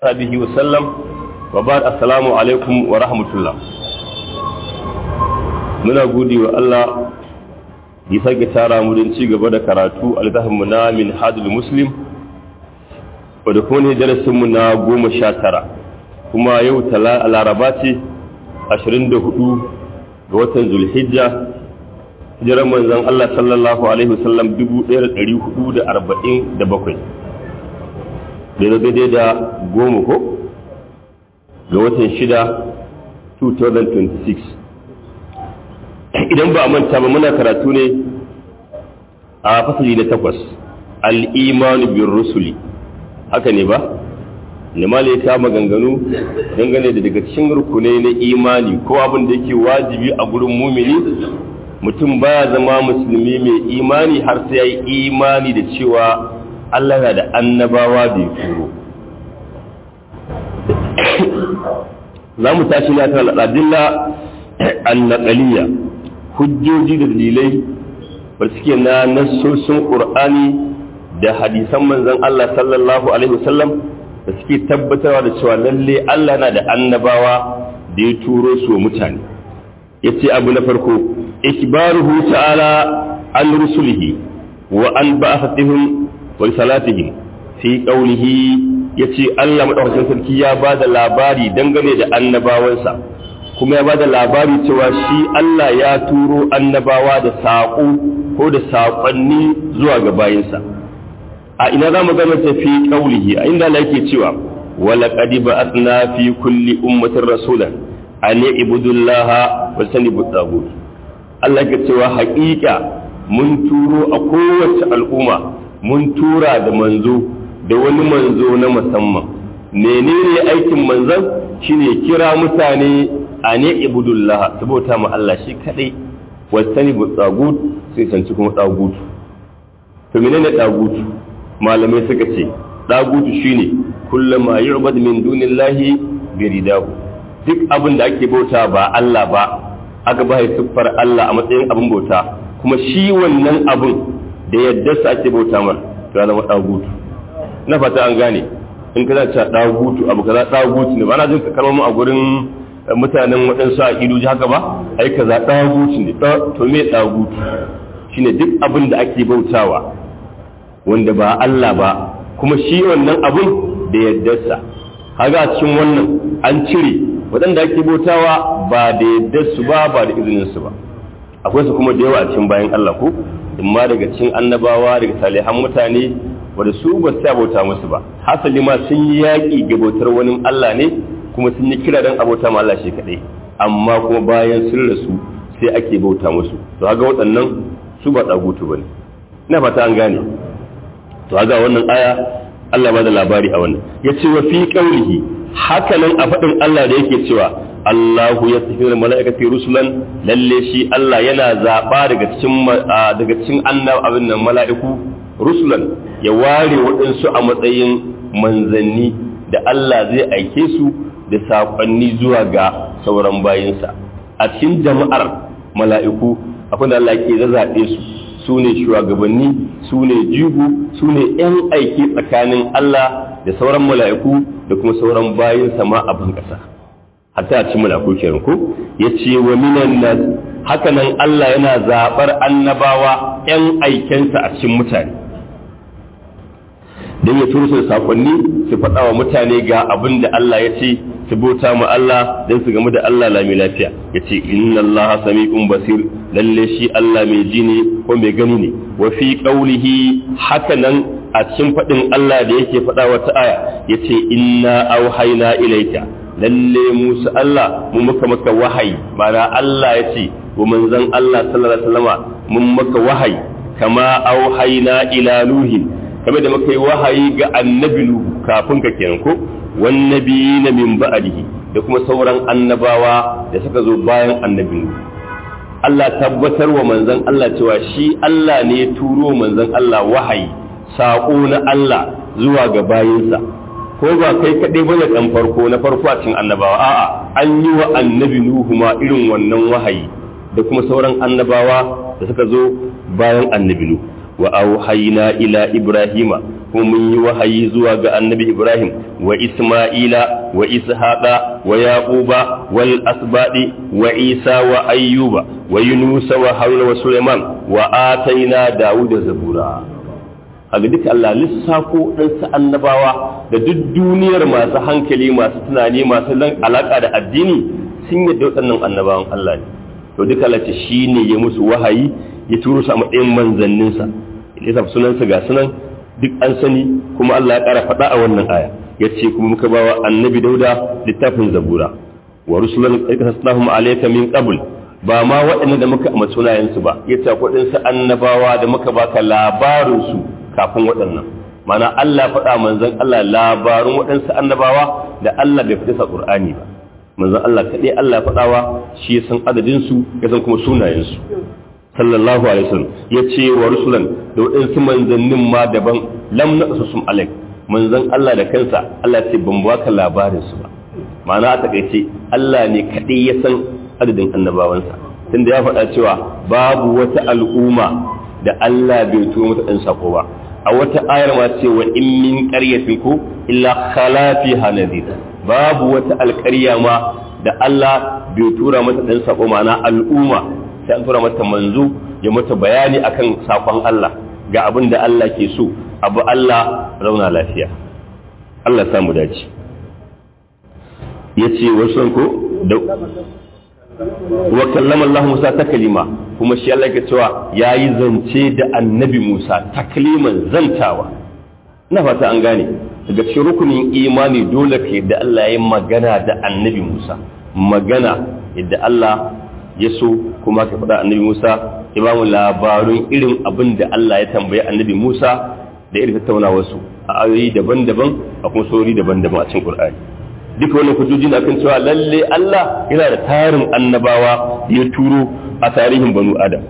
sabihi wasallam wa ba assalamu alaikum wa rahmatullah muna gode wa Allah ya sake tara mu don ci gaba da karatu a littafinmu na min hadul muslim wadda kuma ne darasinmu na goma sha tara kuma yau laraba ce ashirin da hudu ga watan zulhijja hijirar manzon Allah sallallahu alaihi wasallam dubu ɗaya da ɗari hudu da arba'in da bakwai da daidai da goma ko ga watan shida 2026 idan ba a manta ba muna karatu ne a fasali na takwas al'imanu bin rusuli haka ne ba limali ya kama ganganu dangane da daga cikin rukunai na imani ko abin da yake wajibi a gurin mumini mutum baya zama musulmi mai imani har sai ya yi imani da cewa Allah na da annabawa da ya turo za mu tashi na kan al'adilla annaƙaliya hujjoji da dalilai ba suke na nassosin ƙur'ani da hadisan manzon Allah sallallahu alaihi wasallam da suke tabbatarwa da cewa lalle Allah na da annabawa da ya turo su mutane yace abu na farko ikbaruhu ta'ala an rusulihi wa an ba'athatihim wa salatihim fi qawlihi yace Allah madaukakin sarki ya bada labari dangane da annabawansa kuma ya bada labari cewa shi Allah ya turo annabawa da saƙo ko da saƙonni zuwa ga bayinsa a ina za mu gano ta fi qawlihi a inda Allah yake cewa wa laqad ba'athna fi kulli ummatin rasulan an ibudullaha wa sanibu tagut Allah ke cewa haƙiƙa mun turo a kowace al'umma mun tura da manzo da wani manzo na musamman menene aikin manzon shine kira mutane a ne ibudullah saboda mu Allah shi kadai wasani bu tsagut sai sanci kuma tsagut to menene tsagut malamai suka ce tsagut shine kullama yu'bad min dunillahi biridahu duk abin da ake bauta ba Allah ba aka ba siffar Allah a matsayin abin bauta kuma shi wannan abin da yadda su ake bauta mar to ya zama dagutu na fata an gane in ka zace dagutu abu kaza dagutu ne ba na jin kalmomin a gurin mutanen waɗansu a idoji haka ba ai kaza dagutu ne to me dagutu shine duk abin da ake bautawa wanda ba Allah ba kuma shi wannan abin da yaddarsa kaga a cikin wannan an cire waɗanda ake bautawa ba da yaddarsu ba ba da izininsu ba akwai su kuma da yawa a cikin bayan Allah ko imma daga cikin annabawa daga salihan mutane wanda su ba su bauta musu ba hasali ma sun yi yaƙi ga bautar wani Allah ne kuma sun yi kira don abota ma Allah shi kaɗai amma kuma bayan sun rasu sai ake bauta musu to haka waɗannan su ba ɗagutu ba ne ina fata an gane to haka wannan aya Allah ba da labari a wannan ya ce wa fi ƙaurihi haka nan a faɗin Allah da yake cewa Allahu ya tafi da mala'ikati rusulan lalle shi Allah yana zaɓa daga cikin daga cikin annab abin nan mala'iku rusulan ya ware waɗansu a matsayin manzanni da Allah zai aike su da saƙonni zuwa ga sauran bayinsa a cikin jama'ar mala'iku akwai da Allah ke zazaɓe su su ne shugabanni su ne jigo su ne ‘yan aiki tsakanin Allah da sauran mala'iku da kuma sauran bayinsa ma a ban ƙasa. hatta a cikin malaku kenan ko yace wa minan nas haka nan Allah yana zabar annabawa ƴan aikensa a cikin mutane dan ya turo su sakonni su faɗa wa mutane ga abin da Allah ya ce su bauta mu Allah dan su gamu da Allah lami lafiya yace inna Allah sami'un basir lalle shi Allah mai ji ne ko mai gani ne wa fi qawlihi haka nan a cikin faɗin Allah da yake faɗa wata aya yace inna auhayna ilayka lalle musu Allah mun maka maka wahayi mana Allah ya ce wa manzon Allah sallallahu alaihi wasallama mun maka wahayi kama auhayna ila nuhi kama da muka yi wahayi ga annabi nuhu kafin ka kenan ko wan nabiyina min ba'dihi da kuma sauran annabawa da suka zo bayan annabi nuhu Allah tabbatar wa manzon Allah cewa shi Allah ne ya turo manzon Allah wahayi saƙo na Allah zuwa ga bayinsa ko ba kai kaɗai bane ɗan farko na farko a cikin annabawa a'a an yi wa annabi nuhu ma irin wannan wahayi da kuma sauran annabawa da suka zo bayan annabi nuhu wa auhayna ila ibrahima kuma mun yi wahayi zuwa ga annabi Ibrahim wa Isma'ila wa Ishaqa wa Yaquba wal asbadi wa Isa wa Ayyuba wa Yunus wa Haruna wa Sulaiman wa ataina Dawuda zabura haka duka Allah lissafo ɗansa annabawa da duk duniyar masu hankali masu tunani masu alaƙa da addini sun yadda waɗannan annabawan Allah ne to duka Allah ce shi ne ya musu wahayi ya turo su a matsayin manzanninsa ya sa sunansa ga sunan duk an sani kuma Allah ya ƙara faɗa a wannan aya ya ce kuma muka ba wa annabi dauda littafin zabura wa rusulan ƙarƙasasnahum alayka min qabl ba ma waɗanda da muka amma sunayensu ba ya ce waɗansu annabawa da muka baka labarinsu kafin waɗannan mana Allah faɗa manzon Allah labarun waɗansu annabawa da Allah bai fita sa Qur'ani ba manzon Allah kaɗai Allah ya faɗawa shi ya san adadin su ya san kuma sunayen su sallallahu alaihi wasallam ya ce wa rusulan da waɗansu manzannin ma daban lam naqsusum alaik manzon Allah da kansa Allah ce ban baka labarin su ba ma'ana a takaice Allah ne kaɗai ya san adadin annabawansa tunda ya faɗa cewa babu wata al'umma da Allah bai turo mata ɗan sako ba a wata ayar ma ce wa in min qaryatin ku illa khala fiha nadhir babu wata alƙarya ma da Allah bai tura mata ɗan sako ma'ana al'umma sai an tura mata manzo ya mata bayani akan sakon Allah ga abin da Allah ke so abu Allah rauna lafiya Allah samu dace yace wasu ko da wa kallama Allah Musa taklima kuma shi Allah ke cewa yayi zance da annabi Musa takliman zantawa ina fata an gane daga cikin rukunin imani dole ka da Allah ya magana da annabi Musa magana yadda Allah ya so kuma ka faɗa annabi Musa ya ba mu labarun irin abin da Allah ya tambayi annabi Musa da irin tattaunawar su a ayoyi daban-daban a kuma sori daban-daban a cikin Qur'ani duka wannan hujjoji na kan cewa lalle Allah yana da tarin annabawa da ya turo a tarihin banu adam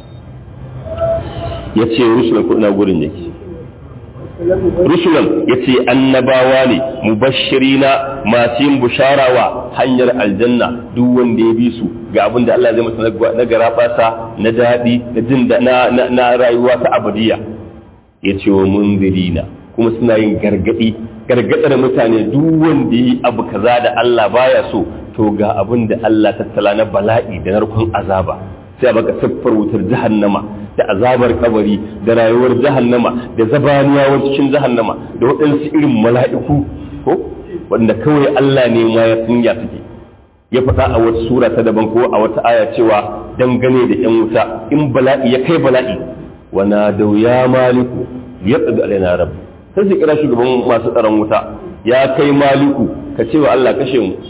ya ce rusulan ko ina gurin yake rusulan ya ce annabawa ne mubashirina masu yin busharawa hanyar aljanna duk wanda ya bi su ga abin da Allah zai masa na garabasa na daɗi na jin na rayuwa ta abadiya ya ce wa munzirina kuma suna yin gargaɗi gargadar mutane duk wanda yi abu kaza da Allah baya so to ga abin da Allah tattala na bala'i da narkon azaba sai a baka siffar wutar jahannama da azabar kabari da rayuwar jahannama da zabaniyawar cikin jahannama da waɗansu irin mala'iku ko wanda kawai Allah ne ma ya sun ya suke ya faɗa a wata sura ta daban ko a wata aya cewa dangane da yan wuta in bala'i ya kai bala'i wa na ya maliku ya tsaga alaina rabbi sai su kira shugaban masu tsaron wuta ya kai maliku ka ce wa Allah kashe mu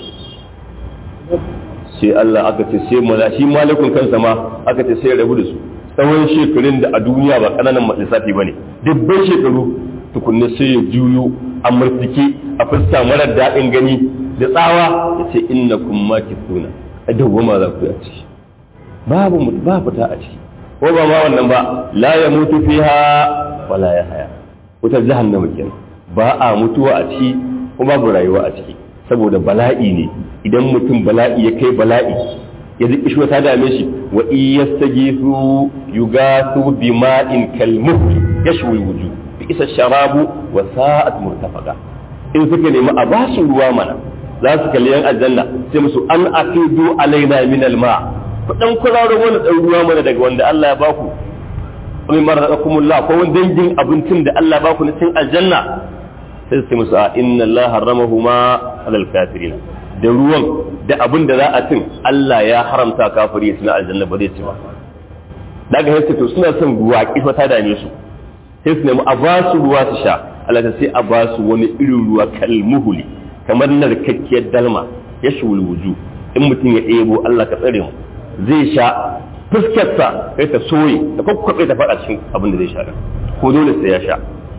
sai Allah aka ce sai mala shi malikun kansa ma aka ce sai rabu da su tsawon shekarun da a duniya ba kananan lissafi bane dubban shekaru tukunna sai ya juyo a murtike a fuska mara daɗin gani da tsawa ya ce innakum makithuna a dawwama za ku yi a ciki babu ba fita a ciki ko ba ma wannan ba la ya mutu fiha wala ya haya wutar jahannama kenan ba a mutuwa a ciki kuma babu rayuwa a ciki saboda bala'i ne idan mutum bala'i ya kai bala'i ya ziki shi ta dame shi wa iyastagisu yugasu bima'in kalmuhli yashwi wuju bi isa sharabu wa sa'at murtafaqa in suka nemi a basu ruwa mana za su kalli yan aljanna sai musu an aqidu alaina min alma ku dan kuraro mana dan ruwa mana daga wanda Allah ya baku min marzaqakumullah ko wani dangin abincin da Allah ba ku na cin aljanna sai su musu a inna Allah harramahuma alal kafirin da ruwan da abin da za a cin Allah ya haramta kafiri ya tuna aljanna ba zai ci ba daga sai to suna son ruwa kifa ta dame su sai su nemi a ba su ruwa su sha Allah ta sai a ba su wani irin ruwa kalmuhuli kamar narkakkiyar dalma ya shul wuju in mutum ya ɗebo Allah ka tsare mu zai sha fuskarsa sai ta soye ta kwakwabe ta faɗa cikin abin da zai sha ko dole sai ya sha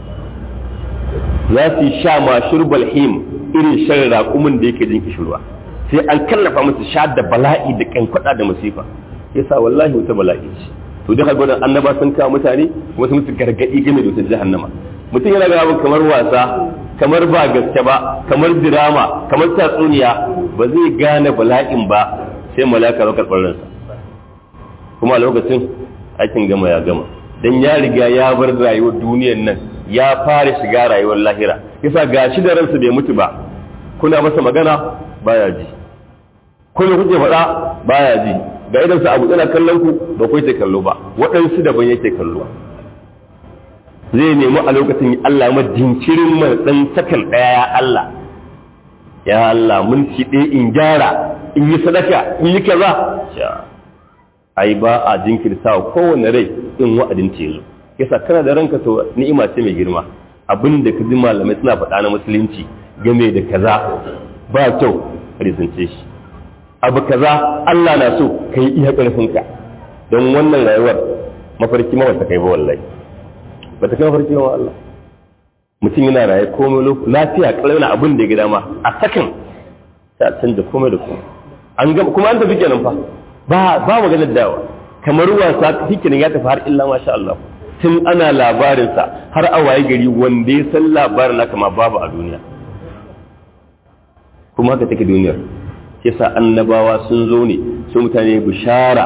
za su sha ma shurbal him irin shan raƙumin da yake jin kishirwa sai an kallafa musu sha da bala'i da kankwada da masifa yasa wallahi wata bala'i ce to duka gwadon annaba sun kawo mutane kuma sun musu gargaɗi game da wata jahannama mutum yana ga kamar wasa kamar ba gaske ba kamar dirama kamar tatsuniya ba zai gane bala'in ba sai malaka ba karɓar ransa kuma a lokacin aikin gama ya gama dan ya riga ya bar rayuwar duniyar nan ya fara shiga rayuwar lahira yasa gashi da ransa bai mutu ba kuna masa magana baya ji kuna kuke faɗa baya ji ga idan sa abu tsana kallon ku ba ku yake kallo ba waɗansu daban yake kallo zai nemi a lokacin Allah ma jinkirin mai dan sakan ɗaya ya Allah ya Allah mun ci ɗaya in gyara in yi sadaka in yi kaza ai ba a jinkirta wa kowane rai in wa'adin ce zo yasa kana da ranka to ni'ima ce mai girma abin da ka ji malamai suna faɗa na musulunci game da kaza ba kyau rizance shi abu kaza Allah na so ka yi iya ƙarfinka don wannan rayuwar mafarki ma wata kai ba wallahi ba ta kai mafarki ma Allah mutum yana raye komai lafiya kalau na abin da ya gida ma a sakan ta canza komai da komai an gama kuma an tafi kenan fa ba ba maganar dawa kamar wasa hikirin ya tafi har illa masha Allah tun ana labarinsa har a waye gari wanda ya san labarin na kama babu a duniya kuma haka take duniyar yasa annabawa sun zo ne su mutane bishara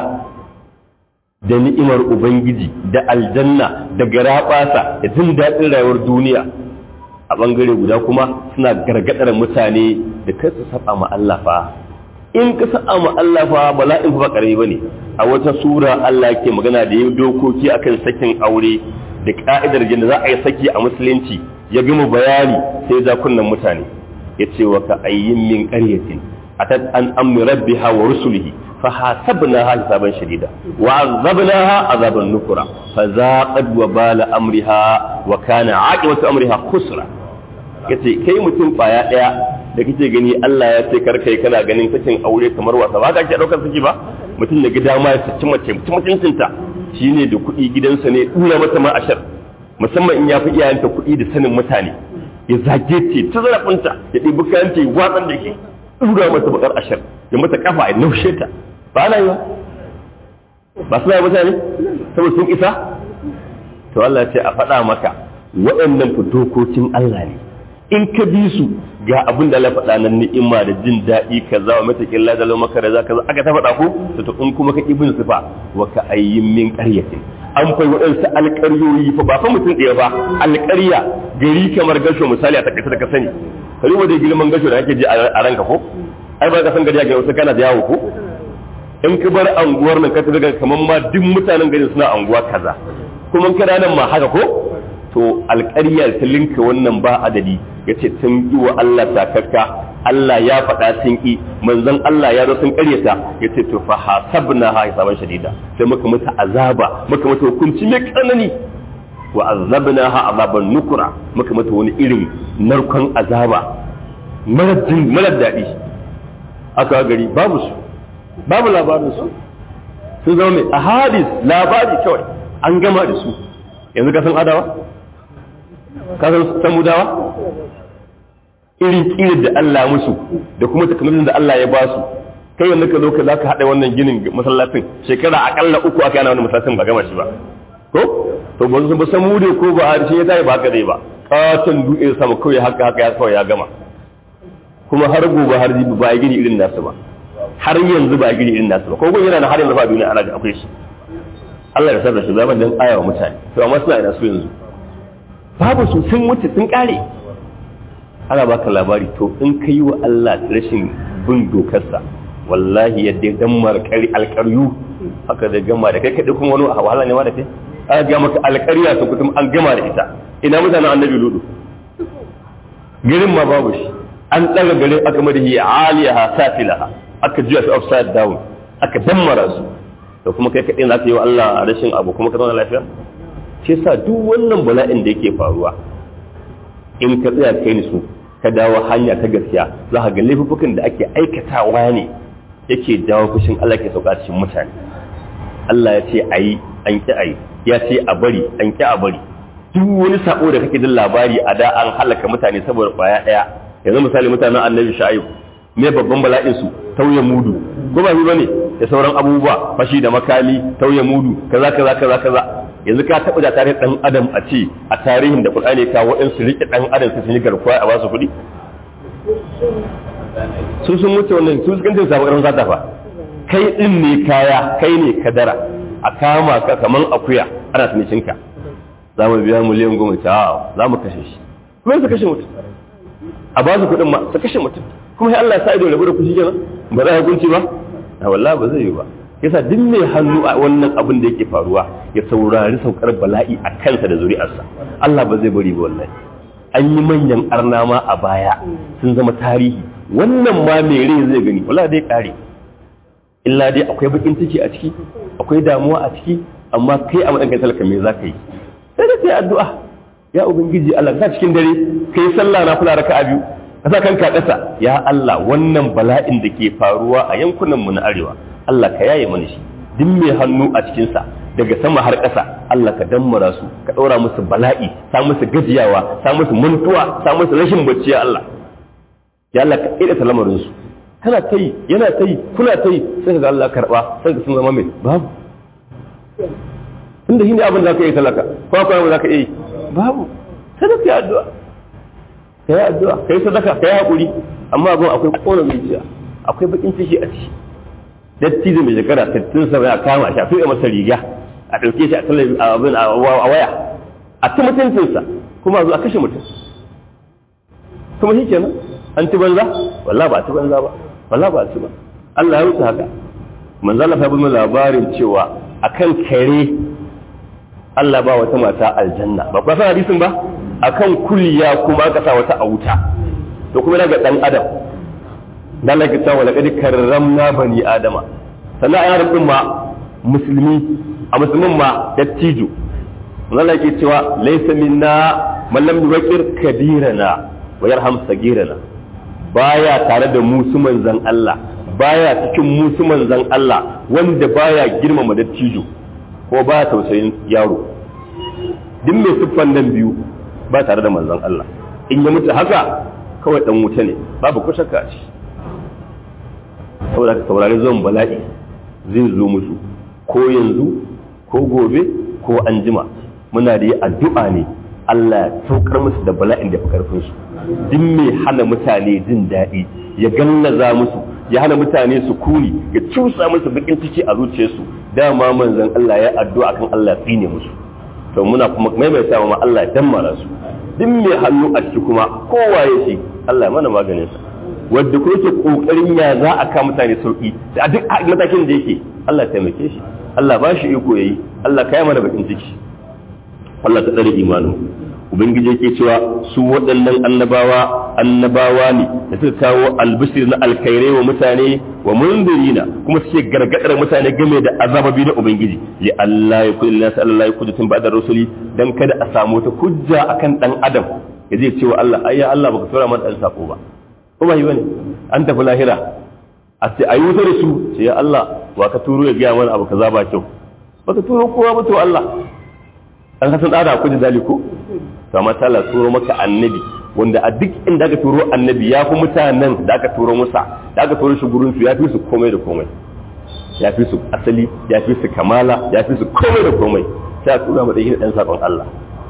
da ni'imar ubangiji da aljanna da garaɓasa da jin daɗin rayuwar duniya a ɓangare guda kuma suna gargaɗar mutane da kai su saba ma Allah fa in ka saba ma Allah fa bala'in fa ba ƙarami bane a wata sura Allah yake magana da yin dokoki akan sakin aure da ka'idar da za a yi saki a musulunci ya gama bayani sai ja kunnan mutane ya ce wa ka ayyin min qaryatin atat an amri rabbiha wa rusulihi fa hasabnaha hisaban shadida wa azabnaha azaban nukura fa zaqad wa bala amriha wa kana aqibatu amriha khusra yace kai mutum baya daya da kake gani Allah ya ce karkai kana ganin sakin aure kamar wasa ba ka ke daukar saki ba mutum da gida ma ya saci mace mutuncinta shine da kuɗi gidansa ne dura mata ma ashar musamman in ya fi iyayenta kuɗi da sanin mutane ya zage ce ta zarafinta ya ɗibi kayan ta watsar da ke dura mata bakar ashar ya mata kafa ya naushe ta ba na yi ba ba suna mutane saboda sun isa to Allah ya ce a faɗa maka waɗannan dokokin Allah ne in ka bi su ga abin da Allah faɗa nan ni'ima da jin daɗi kaza wa mata killa da maka da kaza aka ta faɗa ko to in kuma ka ibn sifa wa ka ayyin min qaryatin an fai waɗansu alƙaryoyi fa ba fa mutum ɗaya ba alƙarya gari kamar gasho misali a takaice da ka sani ka duba da girman gasho da ake ji a ranka ko ai ba ka san gari a gari wasu kana da yawo ko in ka bar anguwar nan ka tafi ga kamar ma duk mutanen gari suna anguwa kaza kuma kana nan ma haka ko to alƙarya ta linka wannan ba adadi ya ce sun yi wa Allah takakka Allah ya faɗa sun ƙi manzon Allah ya zo sun ƙaryata ya ce to fa hasabna ha hisaban shadida sai muka mata azaba muka mata hukunci mai tsanani wa azabna ha azaban nukura muka mata wani irin narkon azaba mara jin mara daɗi aka gari babu su babu labarin su sun zama mai ahadis labari kawai an gama da su yanzu ka san adawa ka san samudawa irin kirin da Allah musu da kuma takamaitin da Allah ya ba su kai wanda ka zo ka zaka haɗa wannan ginin masallacin shekara akalla uku aka yana wannan masallacin ba gama shi ba ko to ba su ba samu da ko ba harshe ya tayi ba haka dai ba katon dutse sama kawai haka haka ya kawai ya gama kuma har gobe har jibi ba ya gini irin nasu ba har yanzu ba ya gini irin nasu ba ko gun yana na har yanzu ba duniya ana da akwai shi Allah ya sarrafa zaman dan ayawa mutane to amma suna ina su yanzu babu su sun wuce sun kare ana baka labari to in ka yi wa Allah rashin bin dokarsa wallahi yadda ya dammar alƙaryu haka da gama da kai kaɗai kuma wani a wahala ne ma da kai aka ga maka alƙarya su kutum an gama da ita ina mutanen annabi ludu garin ma babu shi an ɗaga garin aka madahi aliyaha safilaha aka juya su upside down aka dammara su da kuma kai kaɗai za ka yi wa Allah rashin abu kuma ka zauna lafiya shi sa duk wannan bala'in da yake faruwa in ka tsaya kai ni su ka dawo hanya ta gaskiya za ka ga laifukan da ake aikatawa ne yake dawo fushin Allah ke sauka cikin mutane Allah ya ce ayi an ki ayi ya ce a bari an ki a bari duk wani sako da kake jin labari a da an halaka mutane saboda kwaya daya yanzu misali mutanen annabi sha'ib me babban bala'in su tauye mudu ko ba bane da sauran abubuwa fashi da makami tauye mudu kaza kaza kaza kaza yanzu ka taɓa da tarihin ɗan adam a ce a tarihin da Qur'ani ka waɗansu riƙe ɗan adam su yi garkuwa a basu kuɗi su sun wuce wannan su sukan ce samu ƙarfin sata fa kai ɗin ne kaya kai ne kadara a kama ka kaman akuya ana tunishinka za mu biya miliyan goma ta za mu kashe shi kuma su kashe mutum a ba su kuɗin ma su kashe mutum kuma sai Allah ya sa ido rabu da kushi kenan ba za a hukunci ba a wallahi ba zai yi ba yasa duk mai hannu a wannan abin da yake faruwa ya saurari saukar bala'i a kansa da zuri'arsa Allah ba zai bari ba wallahi an yi manyan arna ma a baya sun zama tarihi wannan ma mai rai zai gani wallahi dai kare illa dai akwai bakin ciki a ciki akwai damuwa a ciki amma kai a matsayin talaka me za ka yi sai da kai addu'a ya ubangiji Allah ka cikin dare kai sallah na kula raka'a biyu ka sa kanka ƙasa ya Allah wannan bala'in da ke faruwa a yankunan mu na arewa Allah ka yaye mana shi duk mai hannu a cikin sa daga sama har ƙasa Allah ka dammara su ka ɗora musu bala'i sa musu gajiyawa sa musu mantuwa sa musu rashin bacci ya Allah ya Allah ka ƙira lamarin su kana ta yi yana ta yi kuna ta yi sai ka ga Allah karɓa sai ka sun zama mai babu inda shi ne abin da za ka yi talaka ko akwai za ka yi babu sai da ka yi addu'a ka yi addu'a ka yi sadaka ka yi haƙuri amma abin akwai ƙona zuciya akwai bakin ciki a ciki dattijo mai shekara sittin sa ya kama shi a tuɗe masa riga a ɗauke shi a talabijin abin a waya a ta mutuncinsa kuma a zo a kashe mutum kuma shi kenan an ci banza walla ba a ci banza ba walla ba a ci ba Allah ya wuce haka manzo Allah ya bada labarin cewa akan kare Allah ba wata mata aljanna ba ba san hadisin ba akan kulliya kuma aka sa wata a wuta to kuma daga dan adam dan Allah ya ce wala qad karramna bani adama sannan ayar din ma musulmi a musulmin ma dattijo Allah yake cewa laysa minna man lam yuqir kabirana wa yarham sagirana baya tare da musu manzan Allah baya cikin musu manzan Allah wanda baya girmama dattijo ko baya tausayin yaro duk mai siffan nan biyu ba tare da manzan Allah in ya mutu haka kawai dan wuta ne babu ko shakka shi saboda ka saurari zuwan bala'i zai zo musu ko yanzu ko gobe ko anjima muna da yi addu'a ne Allah ya saukar musu da bala'in da fi karfin su duk mai hana mutane jin daɗi ya gallaza musu ya hana mutane su kuni ya cusa musu bakin ciki a zuciyarsu dama manzon Allah ya addu'a kan Allah ya tsine musu to muna kuma maimaita ma Allah ya dammara su duk mai hannu a ciki kuma kowa ya shi Allah ya mana maganin sa wanda kuma yake kokarin ya za a ka mutane sauki da duk matakin da yake Allah ya taimake shi Allah ba shi iko yayi Allah kai mana bakin ciki Allah ta tsare imanin ubangiji yake cewa su waɗannan annabawa annabawa ne da suka kawo albishir na alkhairai wa mutane wa mundirina kuma suke gargadar mutane game da azababi na ubangiji li Allah ya kulli nas Allah ya kulli tun ba'da rasuli dan kada a samu ta hujja akan dan adam ya zai cewa Allah ayya Allah baka tura mana dan sako ba ko ba yi bane an tafi lahira a ce ayi wuta da su sai ya Allah wa ka turo ya ga mana abu kaza ba kyau baka turo kowa ba to Allah an kasan da ku da daliku to amma Allah turo maka annabi wanda a duk inda aka turo annabi ya fi mutanen da aka turo musa da aka turo shi gurin su ya fi su komai da komai ya fi su asali ya fi su kamala ya fi su komai da komai sai a tura mata dan sakon Allah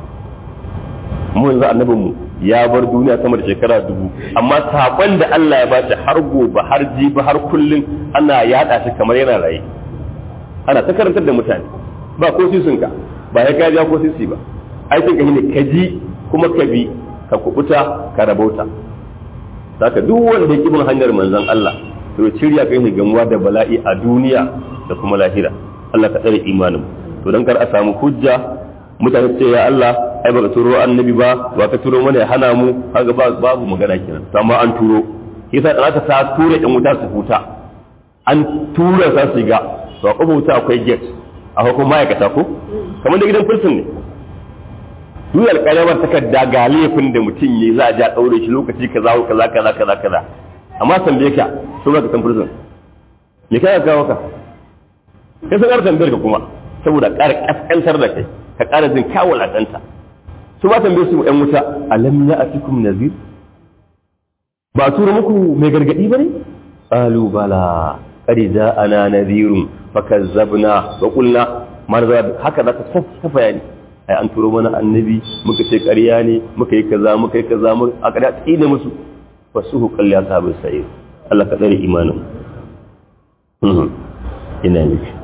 mu yanzu annabin mu ya bar duniya sama da shekara dubu amma sakon da Allah ya ba shi har gobe har jibi har kullun ana yada shi kamar yana raye ana ta karantar da mutane ba ko sisinka ba ya kaja ko sisi ba aikin ka ne ka ji kuma ka bi ka kubuta ka rabauta saka duk wanda ya bin hanyar manzon Allah to shirya kai ne gamuwa da bala'i a duniya da kuma lahira Allah ka tsare imanin to dan kar a samu hujja mutane ce ya Allah ai baka turo annabi ba ba ka turo mana ya hana mu kaga babu magana kenan to amma an turo yasa da aka sa tura ɗan wuta su huta an tura sa su ga to a wuta akwai gate a hukumar ma'aikata ko kamar da gidan prison ne duk alƙalamar takarda ga laifin da mutum yi za a ja ɗaure shi lokaci kaza kaza kaza kaza kaza amma tambaye ka so ka san prison me kai ka ka kai san tambayar ka kuma saboda ƙara kaskantar da kai ka ƙara jin kawul a ɗanta su ba tambaye su ƴan wuta alam ya atikum nazir ba a tura muku mai gargaɗi ba ne qalu bala qad ja'ana nadhirun fakazzabna wa qulna marza haka za ka ta bayani ai an turo mana annabi muka ce ƙarya ne muka yi kaza muka yi kaza mu a ƙarya tsine musu fasuhu qalli ashabus sa'ir Allah ka tsare imanin ina ne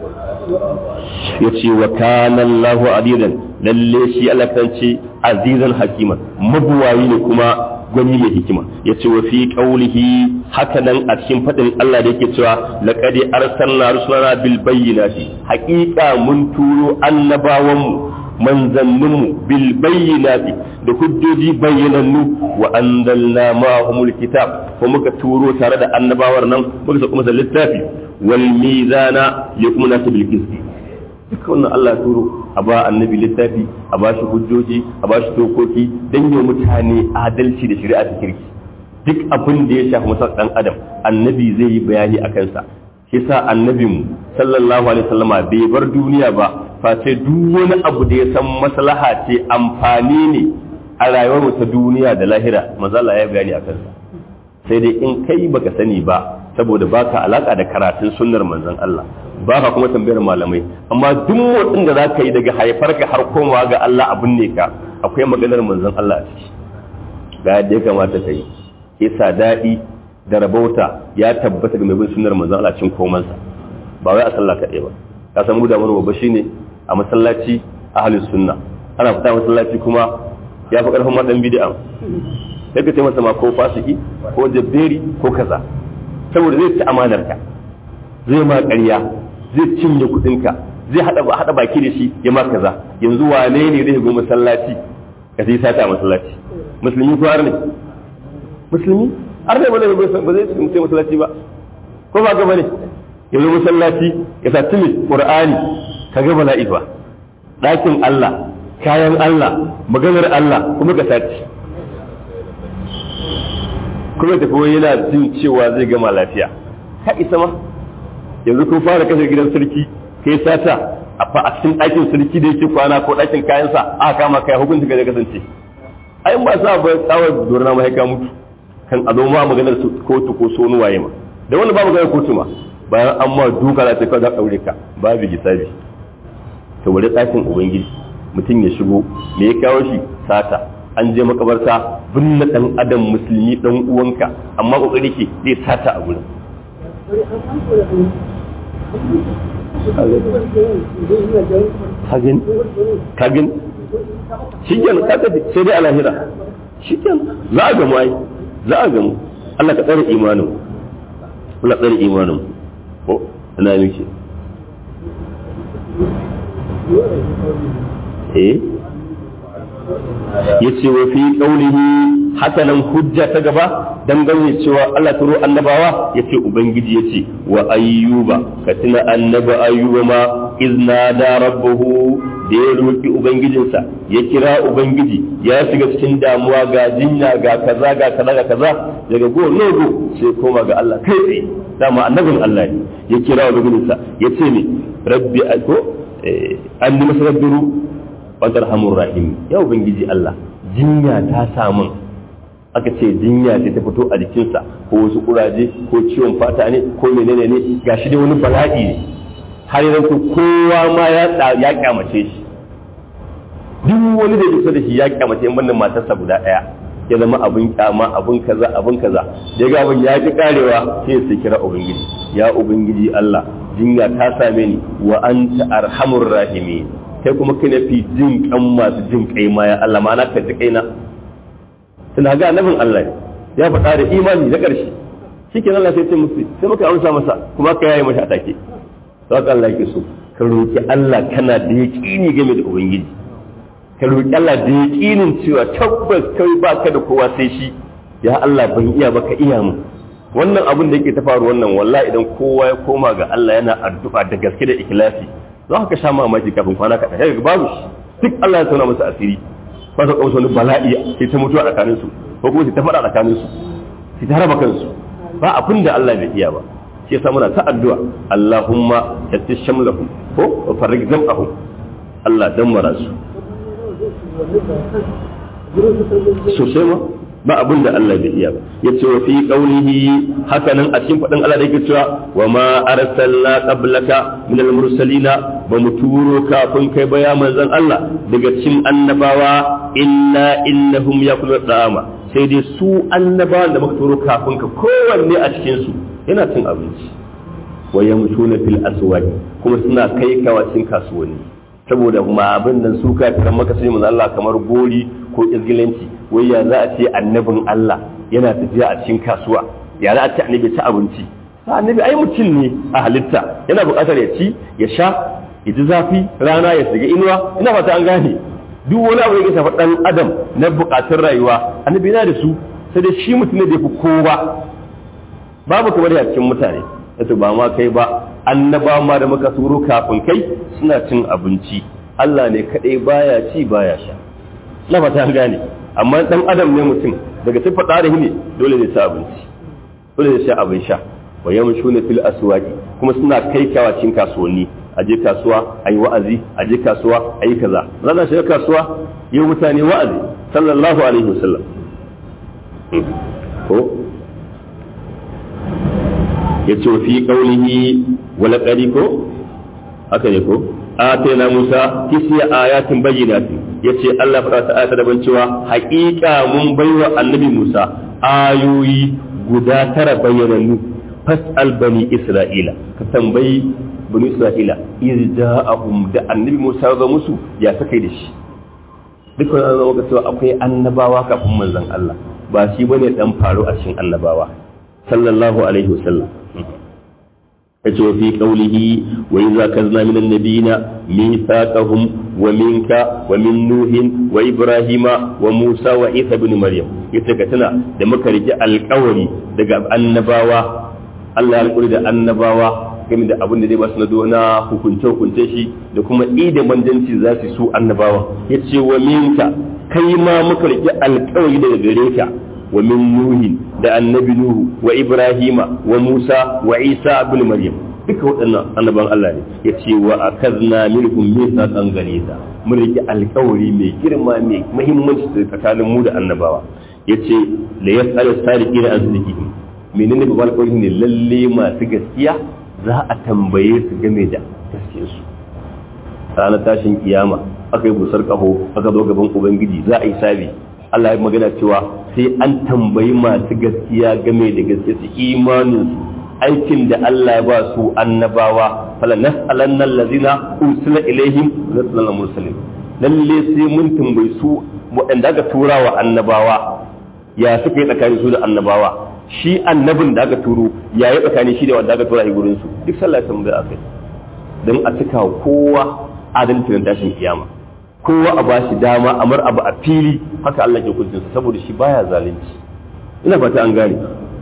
yace wa kana Allahu adidan lalle shi Allah kan ce azizan hakiman mabuwayi ne kuma gwani mai hikima yace wa fi qaulihi haka nan a cikin fadin Allah da yake cewa laqad arsalna rusulana bil bayyinati haqiqa mun turo annabawanmu manzanninmu bil bayyinati da hujjoji bayyanannu wa anzalna ma'ahumul kitab ko muka turo tare da annabawar nan muka sa kuma littafi wal mizana yakuna bil qisti duka wannan Allah turo a ba annabi littafi a ba shi hujjoji a ba shi dokoki dan yi mutane adalci da shari'a ta kirki duk abin da ya shafi masa dan adam annabi zai yi bayani a kansa shi yasa annabinmu sallallahu alaihi wasallama bai bar duniya ba face duk wani abu da ya san maslaha ce amfani ne a rayuwar ta duniya da lahira manzo Allah ya bayani a kansa sai dai in kai baka sani ba saboda baka alaka da karatun sunnar manzon Allah baka kuma tambayar malamai amma duk motsin da zaka yi daga haifarka har komawa ga Allah abin ne ka akwai maganar manzon Allah a ciki ga yadda ya kamata ka yi kisa daɗi da rabauta ya tabbata ga mai bin sunnar manzon Allah cin komansa ba wai a sallah kaɗai ba ka san mu da mu babba shine a masallaci ahlus sunna ana fita masallaci kuma ya fi karfin madan bid'a sai ka ce masa ma ko fasiki ko jabberi ko kaza saboda zai ci amanar ka zai ma ƙarya zai cinye kuɗin ka zai hada hada baki da shi ya ma kaza yanzu wane ne zai go masallaci ka sai sata masallaci musulmi ko ne musulmi har ne ba zai ce masallaci ba ko ba ga bane yanzu masallaci ya sa tumi qur'ani ka ga bala'i ba ɗakin Allah kayan Allah maganar Allah kuma ka sace kuma tafi wani yana jin cewa zai gama lafiya ka isa ma yanzu kun fara kashe gidan sarki kai sata a fa a cikin ɗakin sarki da yake kwana ko ɗakin kayansa aka kama kai hukunci ga kasance ai ba sa ba tsawar dorna ma ka mutu kan a zo ma maganar kotu ko sonu waye ma da wani ba maganar kotu ma bayan an ma duka za ta kawo za ɗaure ka babu gisabi ta wuri ɗakin ubangiji mutum ya shigo me ya kawo shi sata an je makabarta binne ɗan adam musulmi ɗan uwanka amma ƙoƙari ke zai sata a gurin kagin kagin shi ke kaga sai dai alahira shi ke za a gamu ai za a gamu Allah ka tsare imanin Allah tsare imanin ko ina miki eh yace wa fi qaulihi hakanan hujja ta gaba dangane cewa Allah turo annabawa yace ubangiji yace wa ayyuba ka tuna annaba ayyuba ma izna da rabbuhu da ya roki ubangijinsa ya kira ubangiji ya shiga cikin damuwa ga jinya ga kaza ga kaza ga kaza daga go logo sai koma ga Allah kai tsaye dama annabin Allah ne ya kira ubangijinsa yace ne rabbi ko an yi masa rabbiru wadar hamun rahim ya ubangiji Allah jinya ta samun aka ce jinya ce ta fito a jikinsa ko wasu kuraje ko ciwon fata ne ko menene ne gashi dai wani bala'i ne har yanzu kowa ma ya ya kyamace shi duk wani da kusa da shi ya kyamace in wannan matarsa guda daya ya zama abin kyama abin kaza abin kaza ya ga abin ya ki karewa sai sai kira ubangiji ya ubangiji Allah jinya ta same ni wa anta arhamur rahimin kai kuma kai fi jin kan masu jin kai ma ya Allah ma'ana ka ji kaina tana ga annabin Allah ya faɗa da imani na ƙarshe shikenan Allah sai ce musu sai muka amsa masa kuma ka yayi masa atake to haka Allah yake so ka roki Allah kana da yaqini game da ubangiji ka roki Allah da yaqinin cewa tabbas kai baka da kowa sai shi ya Allah ban iya baka iya mu wannan abin da yake ta faru wannan wallahi idan kowa ya koma ga Allah yana addu'a da gaske da ikhlasi za ka sha mamaki kafin kwana kaɗan sai babu duk Allah ya tauna masa asiri ba ta kawo wani bala'i sai ta mutuwa tsakanin su ko kuma sai ta faɗa tsakanin su sai ta raba kansu ba abin da Allah bai iya ba shi yasa muna ta addu'a Allahumma yatti shamlahum ko wa farrig zam'ahum Allah dan mara su sosai ma ba abin da Allah bai iya ba yace wa fi qaulihi hakanan a cikin fadin Allah da yake cewa wa ma arsalna qablaka min al-mursalina ba mu turo kafin kai ba ya manzon Allah daga cikin annabawa illa innahum yakulu da'ama sai dai su annabawan da muka turo kafin ka kowanne a cikin su yana cin abinci wa yamshuna fil aswaq kuma suna kai kawacin kasuwanni saboda kuma abin nan su kafiran maka sai mun Allah kamar gori ko izgilanci wai ya za a ce annabin Allah yana tafiya a cikin kasuwa ya za a ce annabi ci abinci sa annabi ai mutum ne a halitta yana buƙatar ya ci ya sha ya ji zafi rana ya shiga inuwa ina fata an gane duk wani abu da ya shafi dan adam na buƙatun rayuwa annabi yana da su sai dai shi mutum ne da fi kowa babu kamar ya cikin mutane yato ba ma kai ba annaba ma da muka turo kafin kai suna cin abinci Allah ne kadai baya ci baya sha na fata an gane amma dan adam ne mutum daga sai fada da ne dole ne sa abinci dole ne sha abin sha wa yamshuna fil aswaqi kuma suna kai kawacin kasuwanni a je kasuwa a yi wa'azi a je kasuwa a yi kaza zana shiga kasuwa yi mutane wa'azi sallallahu alaihi wasallam ko ya ce fi ƙaunihi wala ƙari ko haka ne ko atena musa tisiya ayatin bayyinatin ya ce allah faɗa ta ayata daban cewa haƙiƙa mun baiwa annabi musa ayoyi guda tara bayyanannu fas'al bani isra'ila ka tambayi bani isra'ila iz ja'ahum da annabi musa ga musu ya saka da shi duk wani zama ga cewa akwai annabawa kafin manzon allah ba shi bane dan faru a cikin annabawa sallallahu alaihi wasallam yace fi qawlihi wa idza kazna min an-nabiyina mithaqahum wa minka wa min nuhin wa ibrahima wa musa wa isa ibn maryam yace ka tana da muka rike alƙawari daga annabawa Allah ya alƙuri da annabawa game da abin da zai ba su na dona hukunce hukunce shi da kuma ida manjanci za su su annabawa yace wa minka kai ma muka rike alƙawari daga gare ka wa min nuhin da annabi nuhu wa ibrahima wa musa wa isa ibn maryam duka waɗannan annaban Allah ne ya ce wa akazna minhum mithaqan ghalidha mun rike alƙawari mai girma mai muhimmanci tsakanin mu da annabawa ya ce la yas'al sadiqina an sidqihim menene babban alƙawari ne lalle masu gaskiya za a tambaye su game da gaskiyarsu ranar tashin kiyama aka yi busar kaho aka zo gaban ubangiji za a yi sabi Allah ya magana cewa sai an tambayi masu gaskiya game da gaskiya su imaninsu aikin da Allah ya ba su annabawa fala nas'alanna allazina ursila ilaihim nas'alanna mursalin lalle sai mun tambayi su waɗanda aka tura wa annabawa ya suka yi tsakanin su da annabawa shi annabin da aka turo ya yi tsakanin shi da wanda aka tura a gurin su duk sallah ya tambaya akai don a cika kowa adalcin tashin kiyama kowa a ba shi dama amar abu a fili haka Allah ke kuncin saboda shi baya zalunci ina fata an gane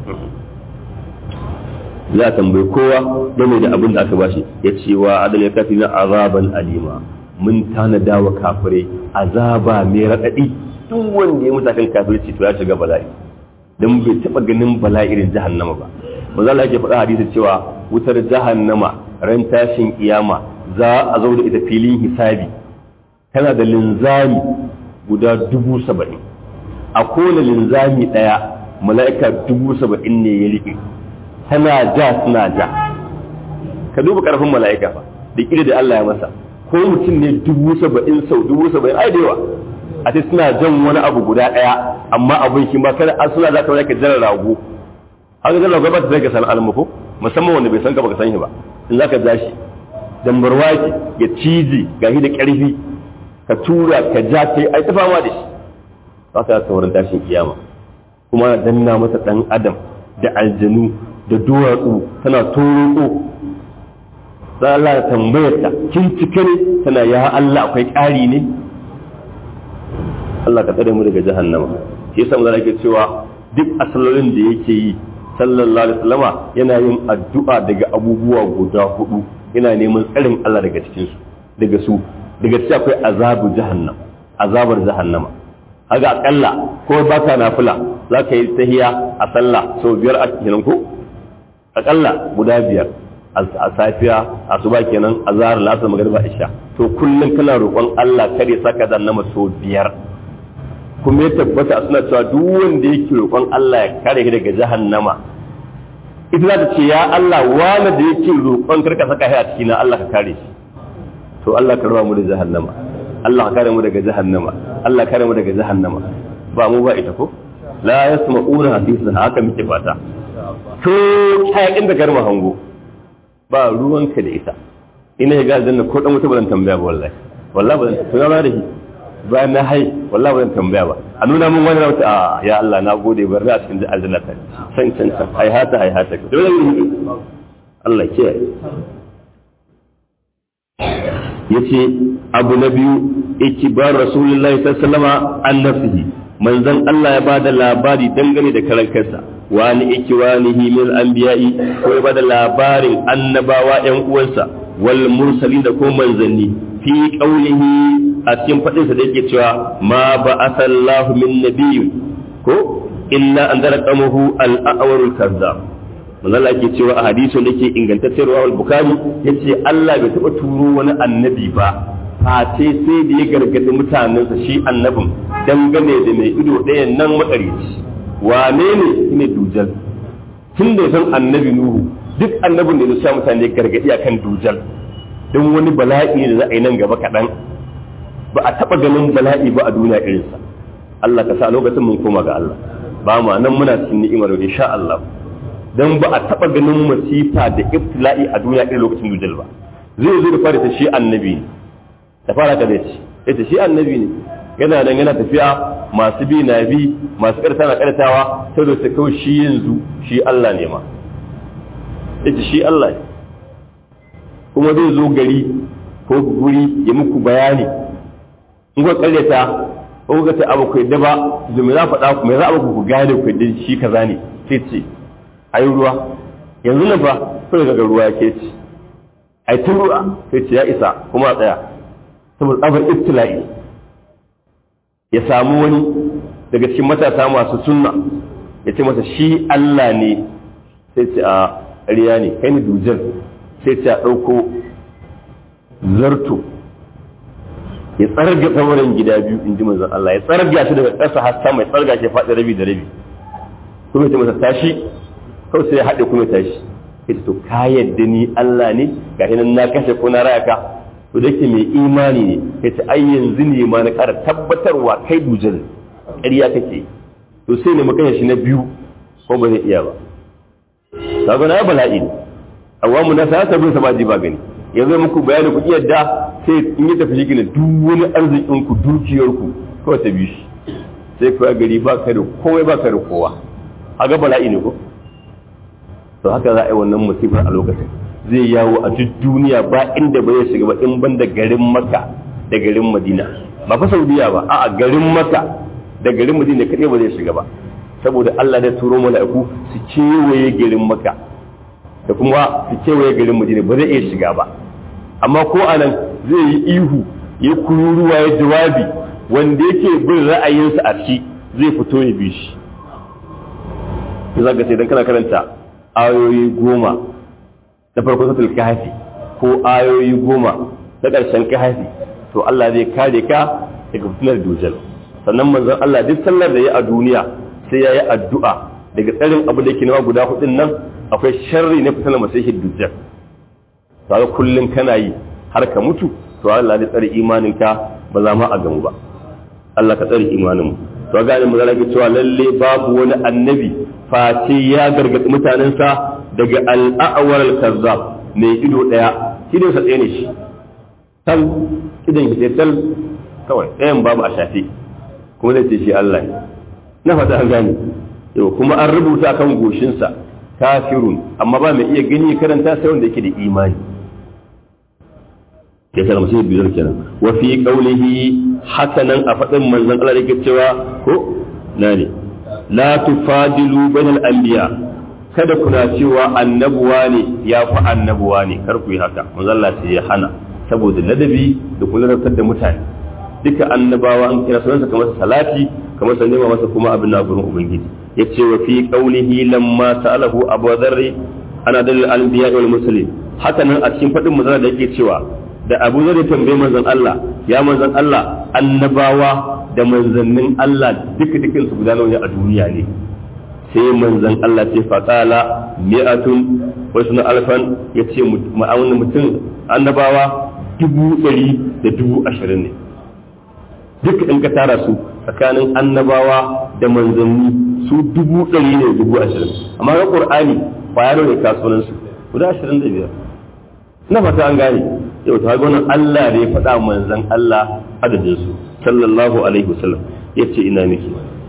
za a tambayi kowa game da abin da aka bashi ya ce wa adal ya kafi na azaban alima mun tanada wa kafirai azaba mai raɗaɗi duk wanda ya mutakan kafirci to ya shiga bala'i don bai taɓa ganin bala'i irin jahannama ba ba za ke faɗa hadisi cewa wutar jahannama ran tashin kiyama za a zo da ita filin hisabi tana da linzami guda dubu saba'in a kowane linzami ɗaya mala'ika dubu saba'in ne ya riƙe tana ja suna ja ka duba ƙarfin mala'ika fa da ƙida da Allah ya masa ko mutum ne dubu saba'in sau dubu saba'in ai da yawa a ce suna jan wani abu guda ɗaya amma abin shi ma kada an suna za ka wani ka jan rago haka jan rago ba ta zai ka san almuku musamman wanda bai san ka baka san shi ba in za ka ja shi dambarwa ya ciji gashi da ƙarfi ka tura ka ja kai ai ta fama da shi ba ka ta wurin tashin kiyama kuma danna masa dan adam da aljanu da duwatsu tana toroko za Allah ya tambayar ta kin cike ne tana ya Allah akwai ƙari ne Allah ka tsare mu daga jahannama shi yasa mun ake cewa duk asalolin da yake yi sallallahu alaihi wasallama yana yin addu'a daga abubuwa guda hudu yana neman tsarin Allah daga cikin su daga su daga cikin akwai azabu jahannam azabar jahannama haga akalla ko ba ka nafila za ka yi tahiya a sallah sau biyar a kenan ko akalla guda biyar a safiya a suba kenan a zahar lasar magariba isha to kullum kana roƙon Allah kare saka jahannama sau biyar kuma ya tabbata suna cewa duk wanda yake roƙon Allah ya kare shi daga jahannama ita za ta ce ya Allah wani da yake roƙon karka saka shi a cikin Allah ka kare shi to Allah ka raba mu da jahannama Allah ka kare mu daga jahannama Allah ka kare mu daga jahannama ba mu ba ita ko la yasma'una hadisan haka muke fata to hayakin da garma hango ba ruwanka da ita ina ya ga aljanna ko dan wuta ba zan tambaya ba wallahi wallahi ba zan to ya da shi bayan na hai wallahi ba zan tambaya ba a nuna min wani rauta a ya Allah na gode bar na cikin aljanna ta san san san ai hata ai hata dole ne Allah ke yace abu na biyu ikibar rasulullahi sallallahu alaihi wasallama an nafsihi manzon Allah ya bada labari dangane da karan kansa wani ikiwanihi min anbiya'i ko ya bada labarin annabawa ƴan uwansa wal mursalin da ko manzanni fi qaulihi a cikin fadin sa da yake cewa ma ba'athallahu min nabiyyin ko illa an dara qamahu al-a'warul kazzab manzo Allah yake cewa a hadisin da yake ingantaccen ruwa al-bukhari yace Allah bai taba turo wani annabi ba face sai da ya gargadi mutanensa shi annabin dangane da mai ido ɗaya nan makarici wane ne shine dujal tun da san annabi nuhu duk annabin da ya sa mutane gargadi akan dujal don wani bala'i da za a yi nan gaba kaɗan ba a taɓa ganin bala'i ba a duniya irinsa Allah ka sa lokacin mun koma ga Allah ba ma nan muna cikin ni'imar insha Allah dan ba a taɓa ganin masifa da ibtila'i a duniya irin lokacin dujal ba zai zo da fara ta shi annabi ne ta fara ka zai ita shi annabi ne yana nan yana tafiya masu bi na bi masu karta na kartawa sai da su kawai shi yanzu shi Allah ne ma ita shi Allah ne kuma zai zo gari ko guri ya muku bayani in ku karyata ko ku ta abu kai da ba zu me za faɗa ku me za a ku gane ku da shi kaza ne sai ce ayi ruwa yanzu nan fa sai ga ruwa yake ci ai tun ruwa sai ce ya isa kuma a tsaya saboda tsabar ibtila'i ya samu wani daga cikin matasa masu sunna ya ce masa shi Allah ne sai ce a ƙarya ne kai ni dujar sai ce a ɗauko zarto ya tsarga samarin gida biyu in ji manzon Allah ya tsarga shi daga ƙasa har sama ya tsarga shi faɗi rabi da rabi kuma ya ce masa tashi kawai sai ya haɗe kuma tashi ya ce to ka yadda ni Allah ne ga nan na kashe ko na raya ka to da ke mai imani ne ya ce ai yanzu ne ma na ƙara tabbatarwa kai dujal ƙarya kake to sai ne makanya shi na biyu ko ba zai iya ba kaga na bala'i ne awamu na sa bin sama ji ba gani yanzu muku bayani ku yadda sai in yi tafi shi duk wani arzikin ku dukiyar ku kawai ta bi shi sai kawai gari ba ka da komai ba ka da kowa haga bala'i ne ko to haka za a yi wannan musifar a lokacin zai yawo a duk duniya ba inda ba zai shiga ba in ban da garin maka da garin madina ba fa saudiya ba a'a garin maka da garin madina kaɗai ba zai shiga ba saboda Allah da turo mala'iku su kewaye garin maka da kuma su kewaye garin madina ba zai iya shiga ba amma ko anan zai yi ihu ya kururuwa ya jawabi wanda yake bin ra'ayinsa a ciki zai fito ya bi shi za ka sai dan kana karanta ayoyi goma na farko satul kahfi ko ayoyi goma na ƙarshen kahfi to Allah zai kare ka daga fitinar dujal sannan manzon Allah duk sallar da ya a duniya sai ya yi addu'a daga tsarin abu da ke nawa guda hudun nan akwai sharri na fitinar masihin dujal to ga kullum kana yi har ka mutu to Allah zai tsare imaninka ba za ma a gamu ba Allah ka tsare imanin mu to ga mu zalaka cewa lalle babu wani annabi face ya gargaɗi mutanensa daga al'awar al-kazzab mai ido ɗaya idon sa ɗaya ne shi tal idan ki tal kawai ɗayan babu a shafe kuma zai ce shi Allah ne na fata an gane yau kuma an rubuta kan goshinsa kafirun amma ba mai iya gani karanta sai wanda yake da imani ya kalma sai biyar kenan wa fi qawlihi hakanan a faɗin manzon Allah yake cewa ko na ne la tufadilu bainal anbiya kada kuna cewa annabuwa ne ya fi annabuwa ne kar ku yi haka manzon Allah sai ya hana saboda ladabi da kularantar da mutane duka annabawa an kira sunansa kamar salati kamar sa nema masa kuma abin na gurin ubangiji yace wa fi qawlihi lamma sa'alahu abu dharr ana dalil anbiya wal muslim haka nan a cikin fadin manzon da yake cewa da abu zai tambaye manzon Allah ya manzon Allah annabawa da manzannin Allah duka dukan su guda nawa a duniya ne sai manzon Allah ce faqala mi'atun wa sunu alfan yace ma'aunin mutum annabawa dubu ɗari da dubu ashirin ne duk in ka tara su tsakanin annabawa da manzanni su dubu ɗari ne dubu ashirin amma ga ƙur'ani ba ya ne kasuwansu guda ashirin da biyar na fata an gane yau ta ga wannan Allah ne ya faɗa manzon Allah adadin su sallallahu alaihi wasallam yace ina miki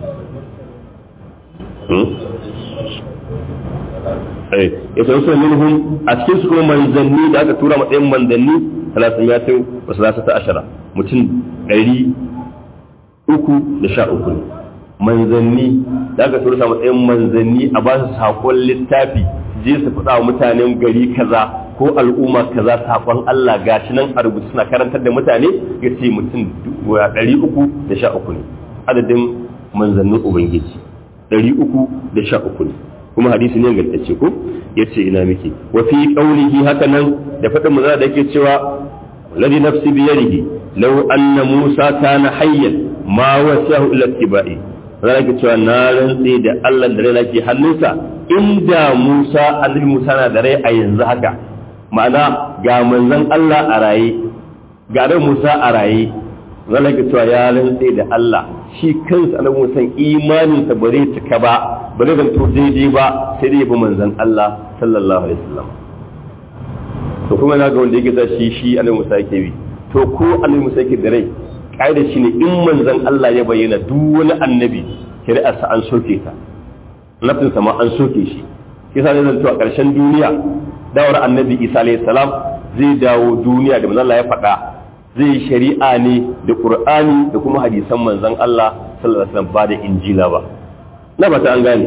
ya san sun minhum a cikin su kuma manzanni da aka tura matsayin manzanni talatin wa salasata ashara mutum ɗari uku da sha uku ne manzanni da aka tura matsayin manzanni a ba su saƙon littafi je su faɗa wa mutanen gari kaza ko al'umma kaza saƙon Allah gashi nan a rubuce suna karantar da mutane ya ce mutum ɗari uku da sha uku ne adadin manzannin ubangiji ɗari uku da sha uku ne kuma hadisi ne ingantacce ko ya ce ina miki wa fi qawlihi haka nan da faɗin manzo da yake cewa ladhi nafsi bi yadihi law anna musa kana hayyan ma wasahu illa tibai zan yake cewa na rantse da Allah da rai nake hannunsa inda Musa annabi Musa na da rai a yanzu haka ma'ana ga manzon Allah a raye ga ran Musa a raye zan yake cewa ya rantse da Allah shi kansa annabi Musa imaninsa ba zai cika ba ba zai zanto daidai ba sai dai bi manzon Allah sallallahu alaihi wasallam to kuma na ga wanda yake sa shi shi annabi Musa yake bi to ko annabi Musa yake da rai kaida shine in manzon Allah ya bayyana duk wani annabi shari'ar sa an soke ta nafsin sa ma an soke shi kisa ne zanto a ƙarshen duniya dawar annabi Isa alaihi salam zai dawo duniya da manzon Allah ya faɗa zai yi shari'a ne da Qur'ani da kuma hadisan manzon Allah sallallahu alaihi wasallam ba da injila ba na ba ta an gane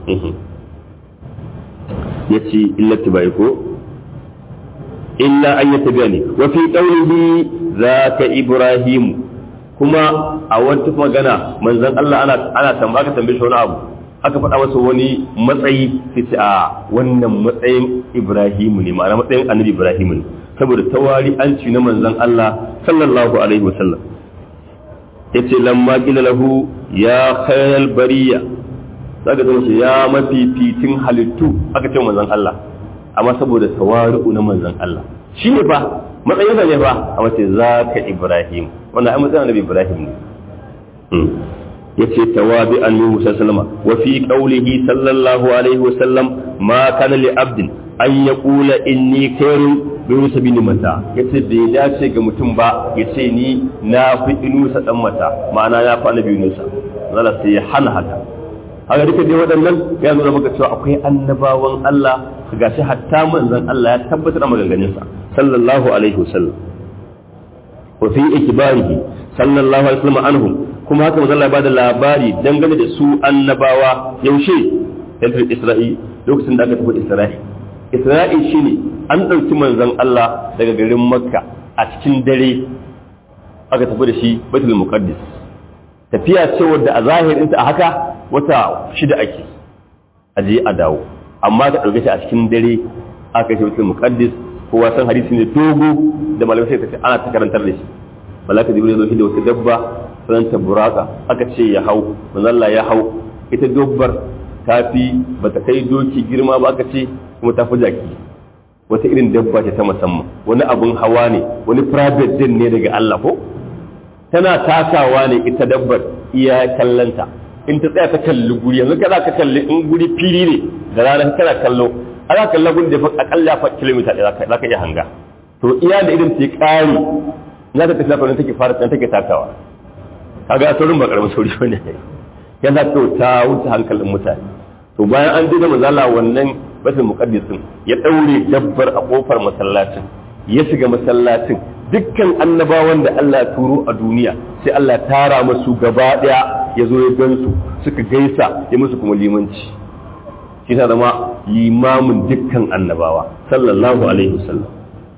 ya ce illati bai ko illa an yi tabiya ne wa fi ƙaunihi za ka ibrahim kuma a wata magana manzan Allah ana ana tambaya ka tambaye shi wani abu aka faɗa masa wani matsayi sai ce a wannan matsayin ibrahim ne ma'ana matsayin annabi ibrahim ne saboda tawari an ci na manzan Allah sallallahu alaihi wasallam yace lamma qila lahu ya khayal bariya zaka zama shi ya mafificin halittu aka ce manzon Allah amma saboda tawari'u na manzon Allah shi ne fa matsayin sa ne fa a mace zaka Ibrahim wannan ai matsayin Annabi Ibrahim ne yace tawabi an Musa sallama wa fi qawlihi sallallahu alaihi wa sallam ma kana li abdin an yaqula inni khairun bi Musa bin mata yace bai dace ga mutum ba yace ni na fi inusa dan mata ma'ana ya fa Annabi Musa zalla sai ya hana haka haka duka dai waɗannan ya nuna maka cewa akwai annabawan Allah ga shi hatta manzon Allah ya tabbatar da maganganunsa sallallahu alaihi wasallam wa fi ikbarihi sallallahu alaihi wasallam anhum kuma haka manzon Allah ya bada labari dangane da su annabawa yaushe yanzu Isra'i lokacin da aka tafi Isra'i Isra'i shine an ɗauki manzon Allah daga garin Makka a cikin dare aka tafi da shi Baitul Muqaddis tafiya ce wadda a zahirinta a haka wata shida ake aje a dawo amma ka ɗauke shi a cikin dare aka shi wata muqaddis kowa san hadisi ne dogo da malamai sai ta ce ana ta karantar da shi malaka jibril zo shi da wata dabba sanan ta buraka aka ce ya hau manzalla ya hau ita dobbar ta fi bata kai doki girma ba aka ce kuma ta fi jaki wata irin dabba ce ta musamman wani abun hawa ne wani private din ne daga Allah ko tana takawa ne ita dabbar iya kallanta in ta tsaya ta kalli guri yanzu kana ka kalli in guri fili ne da rana kana kallo ana kallon guri da akalla fa kilomita ɗaya za ka iya hanga to iya da irin ta ƙari za ta tafi lafarin take fara tsan take takawa kaga saurin ba karamin sauri bane yana to ta wuce hankalin mutane to bayan an duba mazala wannan batul muqaddisin ya daure dabbar a kofar masallacin ya shiga masallacin dukkan annabawan da Allah ya turo a duniya sai Allah ya tara musu gaba daya ya zo ya gansu suka gaisa ya musu kuma limanci shi ta zama limamin dukkan annabawa sallallahu alaihi wasallam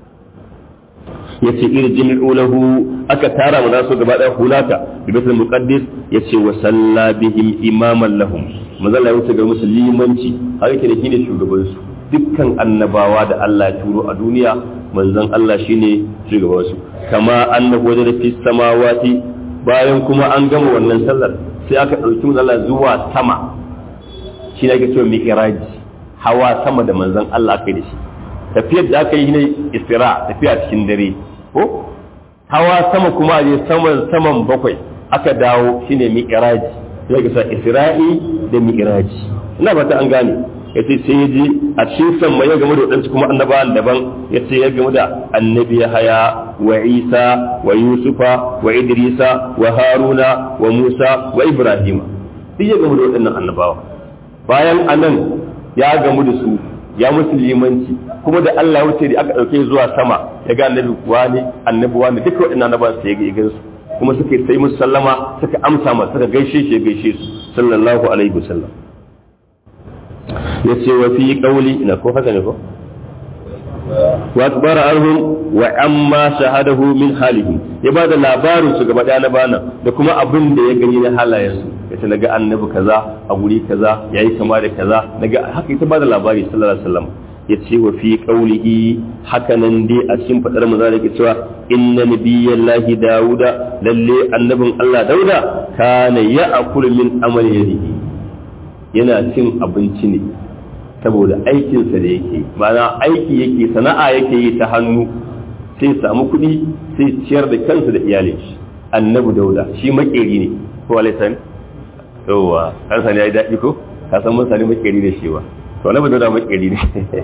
yace irjin ulahu aka tara mu nasu gaba daya hulata bi baitul muqaddis yace wa salla bihim imaman lahum manzala ya wuce ga musu limanci har yake da shine shugaban su dukkan annabawa da Allah ya turo a duniya manzon Allah shine shugaban su kama annahu wajada fi samawati bayan kuma an gama wannan sallar sai aka dauki manzon Allah zuwa sama shi ne ake cewa mi'raji hawa sama da manzon Allah kai da shi tafiyar da aka yi ne isra tafiya cikin dare ko hawa sama kuma je saman saman bakwai aka dawo shine mi'raji sai ka sa isra'i da mi'raji ina ba ta an gane ya ce sai ya ji a cikin samma ya gamu da waɗansu kuma annabawan daban ya ce ya gamu da annabi haya wa isa wa yusufa wa idrisa wa haruna wa musa wa ibrahima duk ya gamu da waɗannan annabawa bayan anan ya gamu da su ya musu limanci kuma da Allah wuce da aka ɗauke zuwa sama ya ga annabi wani annabi wani duka waɗannan annabawan sai ya ga su kuma suka sai musu sallama suka amsa masa suka gaishe shi ya gaishe su sallallahu alaihi wasallam ya ce wa fi ƙauli ina ko haka ne ko wa akbara arhum wa amma shahadahu min halihim ya bada labarin su gaba na bana da kuma abin da ya gani na halayen su yace naga annabi kaza a guri kaza yayi kama da kaza naga haka ita bada labari sallallahu alaihi wasallam ya ce wa fi qaulihi haka nan dai a cikin fadar mu zai cewa inna nabiyallahi dauda lalle annabin Allah dauda kana ya'kulu min amali yadihi yana cin abinci ne saboda aikinsa da yake ma'ana aiki yake sana'a yake yi ta hannu sai samu kuɗi sai ciyar da kansa da iyalin shi annabi dauda shi makeri ne ko alaisan yawa kan sani yayi daɗi ko ka san mun sani makeri ne shi ba to annabi dauda makeri ne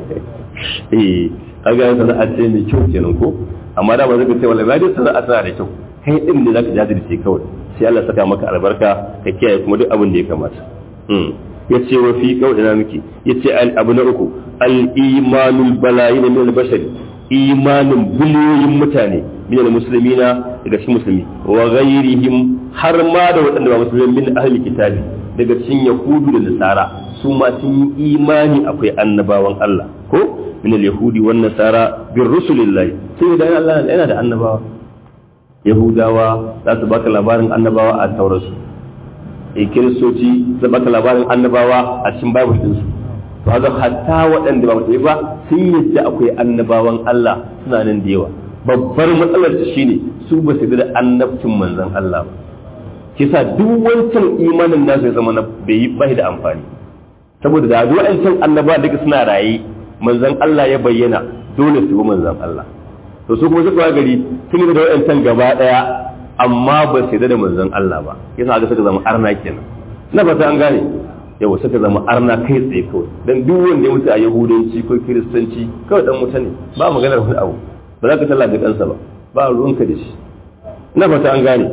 eh kaga sana'a ce mai kyau kenan ko amma da ba zaka ce wallahi dai sana'a tana da kyau kai din ne zaka jajirce kawai sai Allah saka maka albarka ka kiyaye kuma duk abin da ya kamata ya ce wa fi ina miki ya ce abu na uku al'imanul balayi na minal bashari imanin biliyoyin mutane minal musulmi na daga cikin musulmi wa ghairihim har ma da waɗanda ba musulmi min ahli kitabi daga cikin yahudu da nasara su ma sun yi imani akwai annabawan Allah ko minal yahudi wan nasara bir rusulillahi sai da Allah yana da annabawa yahudawa za su baka labarin annabawa a taurasu e kiristoci zai baka labarin annabawa a cikin bible ɗinsu to haka hatta waɗanda ba musulmi ba sun yadda akwai annabawan Allah suna nan da yawa babbar matsalar ta shine su ba su da annabcin manzon Allah ba kisa duk wancan imanin nasu ya zama na bai yi bai da amfani saboda da wancan annaba duka suna raye manzon Allah ya bayyana dole su bi manzon Allah to su kuma suka gari sun yi da wancan gaba daya amma ba su da manzon Allah ba yasa ga suka zama arna kenan na fata an gane yau suka zama arna kai tsaye kawai dan duk wanda ya mutu a yahudanci ko kiristanci kawai dan mutane ba maganar wani abu ba za ka talla da kansa ba ba ruwanka da shi na fata an gane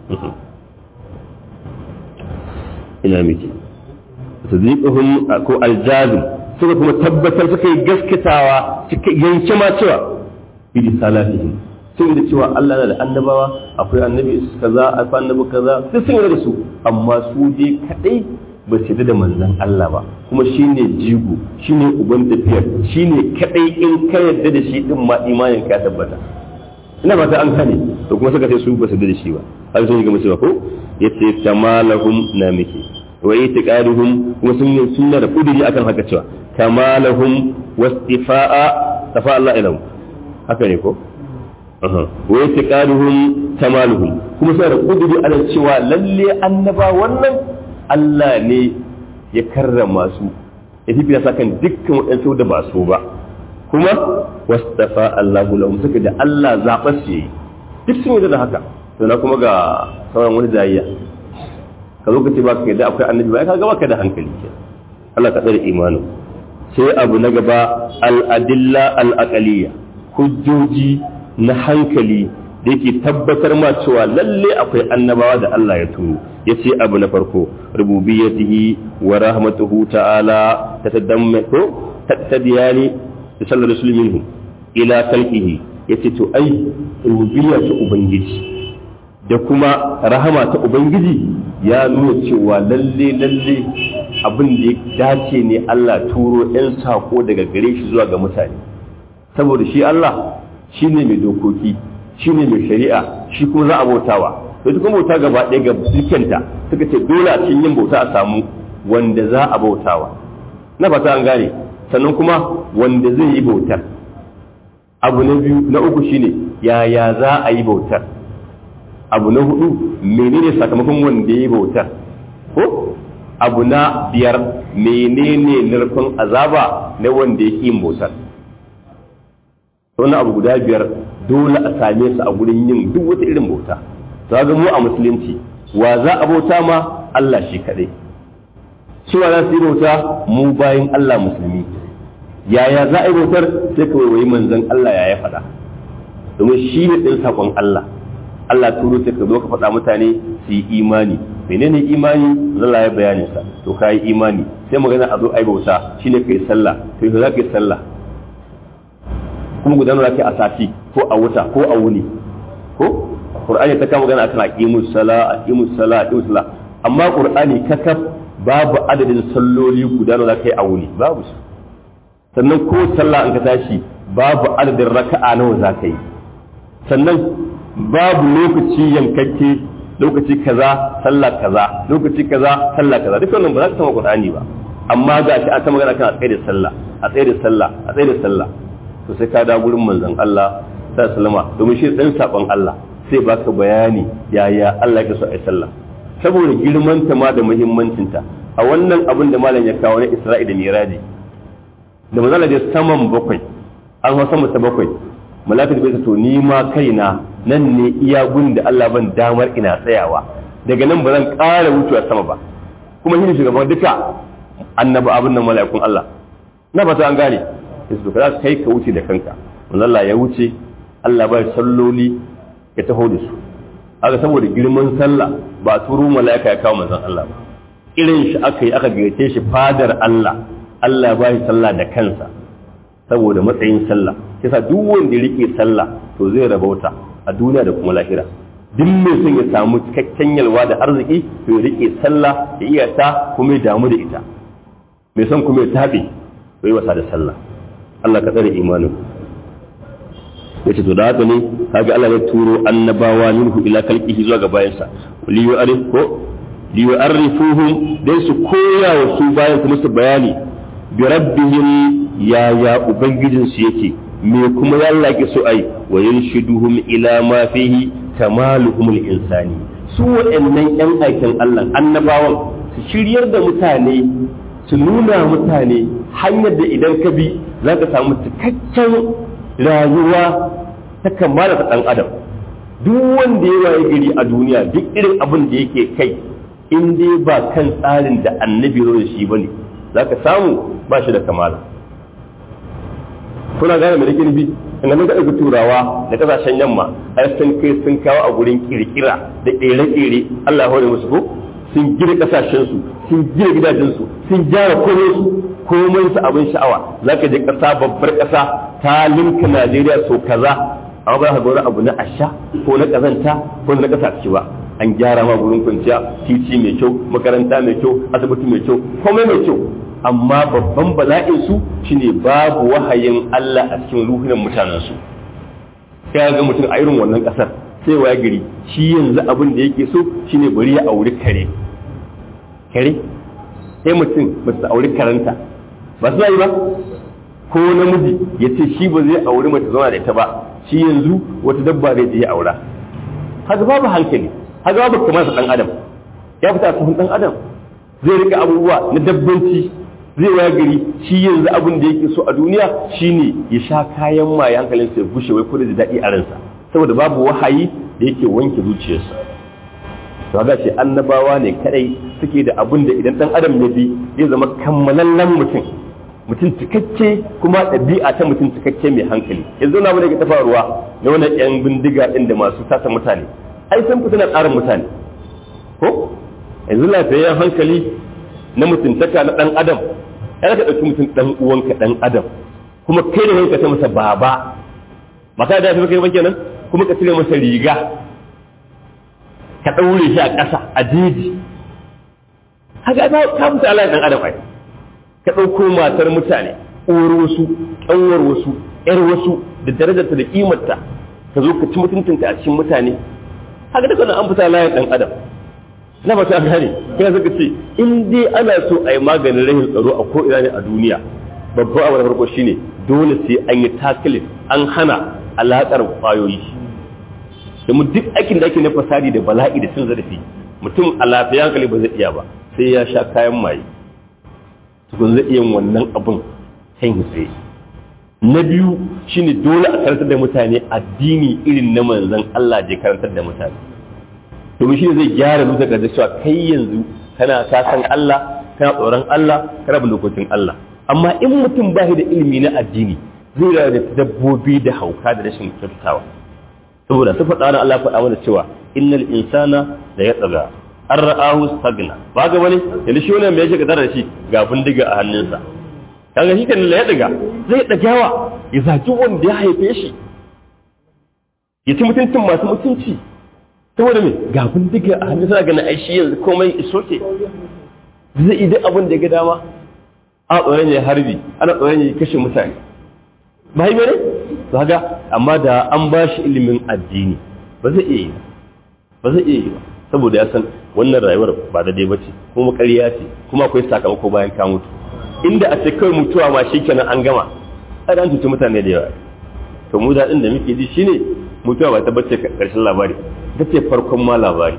ina miki tadliquhum ko aljazim suka kuma tabbatar suka yi gaskatawa suka yanke ma cewa bi salatihim sun da cewa Allah na da annabawa akwai annabi kaza akwai annabi kaza sai sun yarda da su amma su dai kadai ba su da manzon Allah ba kuma shine jigo shine uban tafiyar shine kadai in ka yarda da shi din ma imanin ka tabbata ina fata an kane to kuma suka ce su ba su da shi ba har sun yi gama cewa ko yace tamalahum na miki wa itiqaduhum kuma sun yi sunna da kudiri akan haka cewa kamalahum wastifa'a tafa Allah ilahu haka ne ko wa yatiqaduhum kamaluhum kuma sai da kuduri ana cewa lalle annaba wannan Allah ne ya karrama su ya fi sa kan dukkan waɗansu da ba su ba kuma wastafa Allahu lahum suka da Allah zaɓa su yi duk sun yi da haka to na kuma ga sauran wani jayayya ka zo ka ce ba ka yadda akwai annabi ba ka ga baka da hankali ke Allah ka tsare imanin sai abu na gaba al-adilla al-aqaliyya hujjoji na hankali da yake tabbatar ma cewa lalle akwai annabawa da Allah ya turo ya ce abu na farko rububiyatihi wa rahmatuhu ta'ala ta tadammako tattadiyani da sallar rasul minhu ila kalkihi ya ce to ai rububiyya ta ubangiji da kuma rahama ta ubangiji ya nuna cewa lalle lalle abin da ya dace ne Allah turo 'yan sako daga gare shi zuwa ga mutane saboda shi Allah shi ne mai dokoki shi ne mai shari'a shi kuma za a bautawa to ita kuma bauta gaba ɗaya ga dukanta suka ce dole a cikin yin bauta a samu wanda za a bautawa na fata an gane sannan kuma wanda zai yi bautar abu na biyu na uku shine yaya za a yi bautar abu na hudu menene sakamakon wanda ya yi bautar ko abu na biyar menene narkon azaba na wanda ya yin bautar wannan abu guda biyar dole a same su a gurin yin duk wata irin bauta to ga mu a musulunci wa za a bauta ma Allah shi kadai su za su yi bauta mu bayan Allah musulmi yaya za a yi bautar sai ka waiwayi manzon Allah ya ya faɗa domin shi ne ɗin saƙon Allah Allah turo sai ka zo ka faɗa mutane su yi imani menene imani Allah ya bayanin sa to ka yi imani sai magana a zo a yi bauta shine ka yi sallah to za ka yi sallah kuma gudanar da a sati ko a wuta ko a wuni ko Qur'ani ta kama magana akan aqimus sala aqimus sala aqimus sala amma Qur'ani kakaf babu adadin salloli guda da kai a wuni babu su sannan ko sallah an ka tashi babu adadin raka'a nawa za ka yi sannan babu lokaci yankakke lokaci kaza sallah kaza lokaci kaza sallah kaza duk wannan ba za ka sama Qur'ani ba amma ga shi an ta magana kan a tsaye da sallah a tsaye da sallah a tsaye da sallah to sai ka da gurin manzon Allah sallallahu alaihi wasallam domin shi dan sakon Allah sai baka bayani yaya Allah ya so a sallah saboda girmanta ma da muhimmancinta a wannan abin da malam ya kawo na Isra'i da Miraji da manzala da saman bakwai an hau sama ta bakwai malaka bai to ni ma kaina nan ne iya gun da Allah ban damar ina tsayawa daga nan ba zan ƙara wucewa sama ba kuma shi ne shugaban duka annaba abin nan mala'ikun Allah na fata an gane sai su za kai ka wuce da kanka manzala ya wuce Allah bai salloli ya taho da su haka saboda girman sallah ba turu mala'ika ya kawo manzon Allah ba irin shi aka yi aka gayyace shi fadar Allah Allah ba shi sallah da kansa saboda matsayin sallah yasa duk wanda ya rike sallah to zai rabauta a duniya da kuma lahira duk mai son ya samu cikakken yalwa da arziki to ya rike sallah ya iya ta kuma ya damu da ita mai son kuma ya tabe to yi wasa da sallah Allah ka tsare imanin yace to da haka ne kaga Allah ya turo annabawa minhu ila kalqihi zuwa ga bayansa li yu'arif ko li yu'arifuhum dai su koya wa su bayan kuma su bayani bi rabbihim ya ya ubangijin su yake me kuma ya Allah ke so ai wa yanshiduhum ila ma fihi kamaluhum al-insani su waɗannan yan aikin Allah annabawan su shiryar da mutane su nuna mutane hanyar da idan ka bi za ka samu cikakken rayuwa ta kammala ta ɗan adam duk wanda ya waye gari a duniya duk irin abin da yake kai in dai ba kan tsarin da annabi zo da shi ba ne za ka samu ba shi da kamala kuna gane mai nufi in ga ɗaga turawa da ƙasashen yamma ai sun kai sun kawo a gurin kirkira da ƙere-ƙere Allah ya hore musu ko sun gina ƙasashensu sun gina gidajensu sun gyara komai su komai su abin sha'awa za ka je ƙasa babbar ƙasa ta linka Najeriya so kaza amma ba ka ga wani abu na asha ko na ƙazanta ko na ƙasa ciki ba an gyara ma gurin kwanciya titi mai kyau makaranta mai kyau asibiti mai kyau komai mai kyau amma babban bala'in su shine babu wahayin Allah a cikin ruhunan mutanen su sai ga mutum a irin wannan ƙasar sai waya gari shi yanzu abin da yake so shine bari ya auri kare kare sai mutum ba su auri karanta ba su yi ba ko namiji ya ce shi ba zai auri mace zauna da ita ba shi yanzu wata dabba zai je ya aura haka babu hankali haka babu kamar sa dan adam ya fita cikin dan adam zai rika abubuwa na dabbanci zai waya gari shi yanzu abin da yake so a duniya shine ya sha kayan maye hankalin sa ya bushe wai kuma da daɗi a ransa saboda babu wahayi da yake wanke zuciyarsa to ga shi annabawa ne kadai suke da abin da idan dan adam ya bi zai zama kammalallen mutum mutum cikakke kuma ɗabi'a ta mutum cikakke mai hankali yanzu na wani ta faruwa na wani yan bindiga ɗin da masu tasa mutane ai sun fita na tsarin mutane ko yanzu lafiyayyen hankali na mutuntaka na ɗan adam ya ka ɗauki mutum ɗan uwanka ɗan adam kuma kai da wanka ta masa baba ba ka da kai ba kenan kuma ka cire masa riga ka ɗaure shi a ƙasa a jeji haka ka mutu Allah ɗan adam ai ka ɗauko matar mutane uwar wasu ƙanwar wasu ƴar wasu da darajarta da ƙimarta ka zo ka ci mutuntunta a cikin mutane haka duka an fita layin ɗan adam na ba ta gane kai zaka ce in dai ana so a yi maganin rahin tsaro a ko ina ne a duniya babban abu na farko shine dole sai an yi takilin an hana alaƙar ƙwayoyi domin duk aikin da ake na fasadi da bala'i da cin zarafi mutum a lafiya hankali ba zai iya ba sai ya sha kayan maye tukun zai iya wannan abin kan tsaye na biyu shine dole a karantar da mutane addini irin na manzon Allah je karantar da mutane domin shi zai gyara zuciya da cewa kai yanzu kana ka san Allah kana tsoron Allah kana bin dokokin Allah amma in mutum ba da ilimi na addini zai rayu da dabbobi da hauka da rashin kyautawa saboda su faɗa na Allah faɗa mana cewa innal insana da ya tsaga an ra'ahu stagna ba ga wani yanzu shi wannan me yake gadar da shi ga bindiga a hannunsa kaga shi kan ya daga zai dagawa ya zaki wanda ya haife shi ya ci mutuncin masu mutunci saboda me ga bindiga a hannunsa ga na aishi yanzu komai isoke zai yi duk abin da ya ga dama a tsoron ya harbi ana tsoron ya kashe mutane ba yi bane to haka amma da an ba shi ilimin addini ba zai iya yi ba zai iya yi ba saboda ya san wannan rayuwar ba da dai bace kuma ƙarya ce kuma akwai sakamako bayan ka mutu inda a ce kawai mutuwa ma shikenan an gama ai an tuci mutane da yawa to mu daɗin da muke ji shine mutuwa ba ta bace karshen labari ta ce farkon ma labari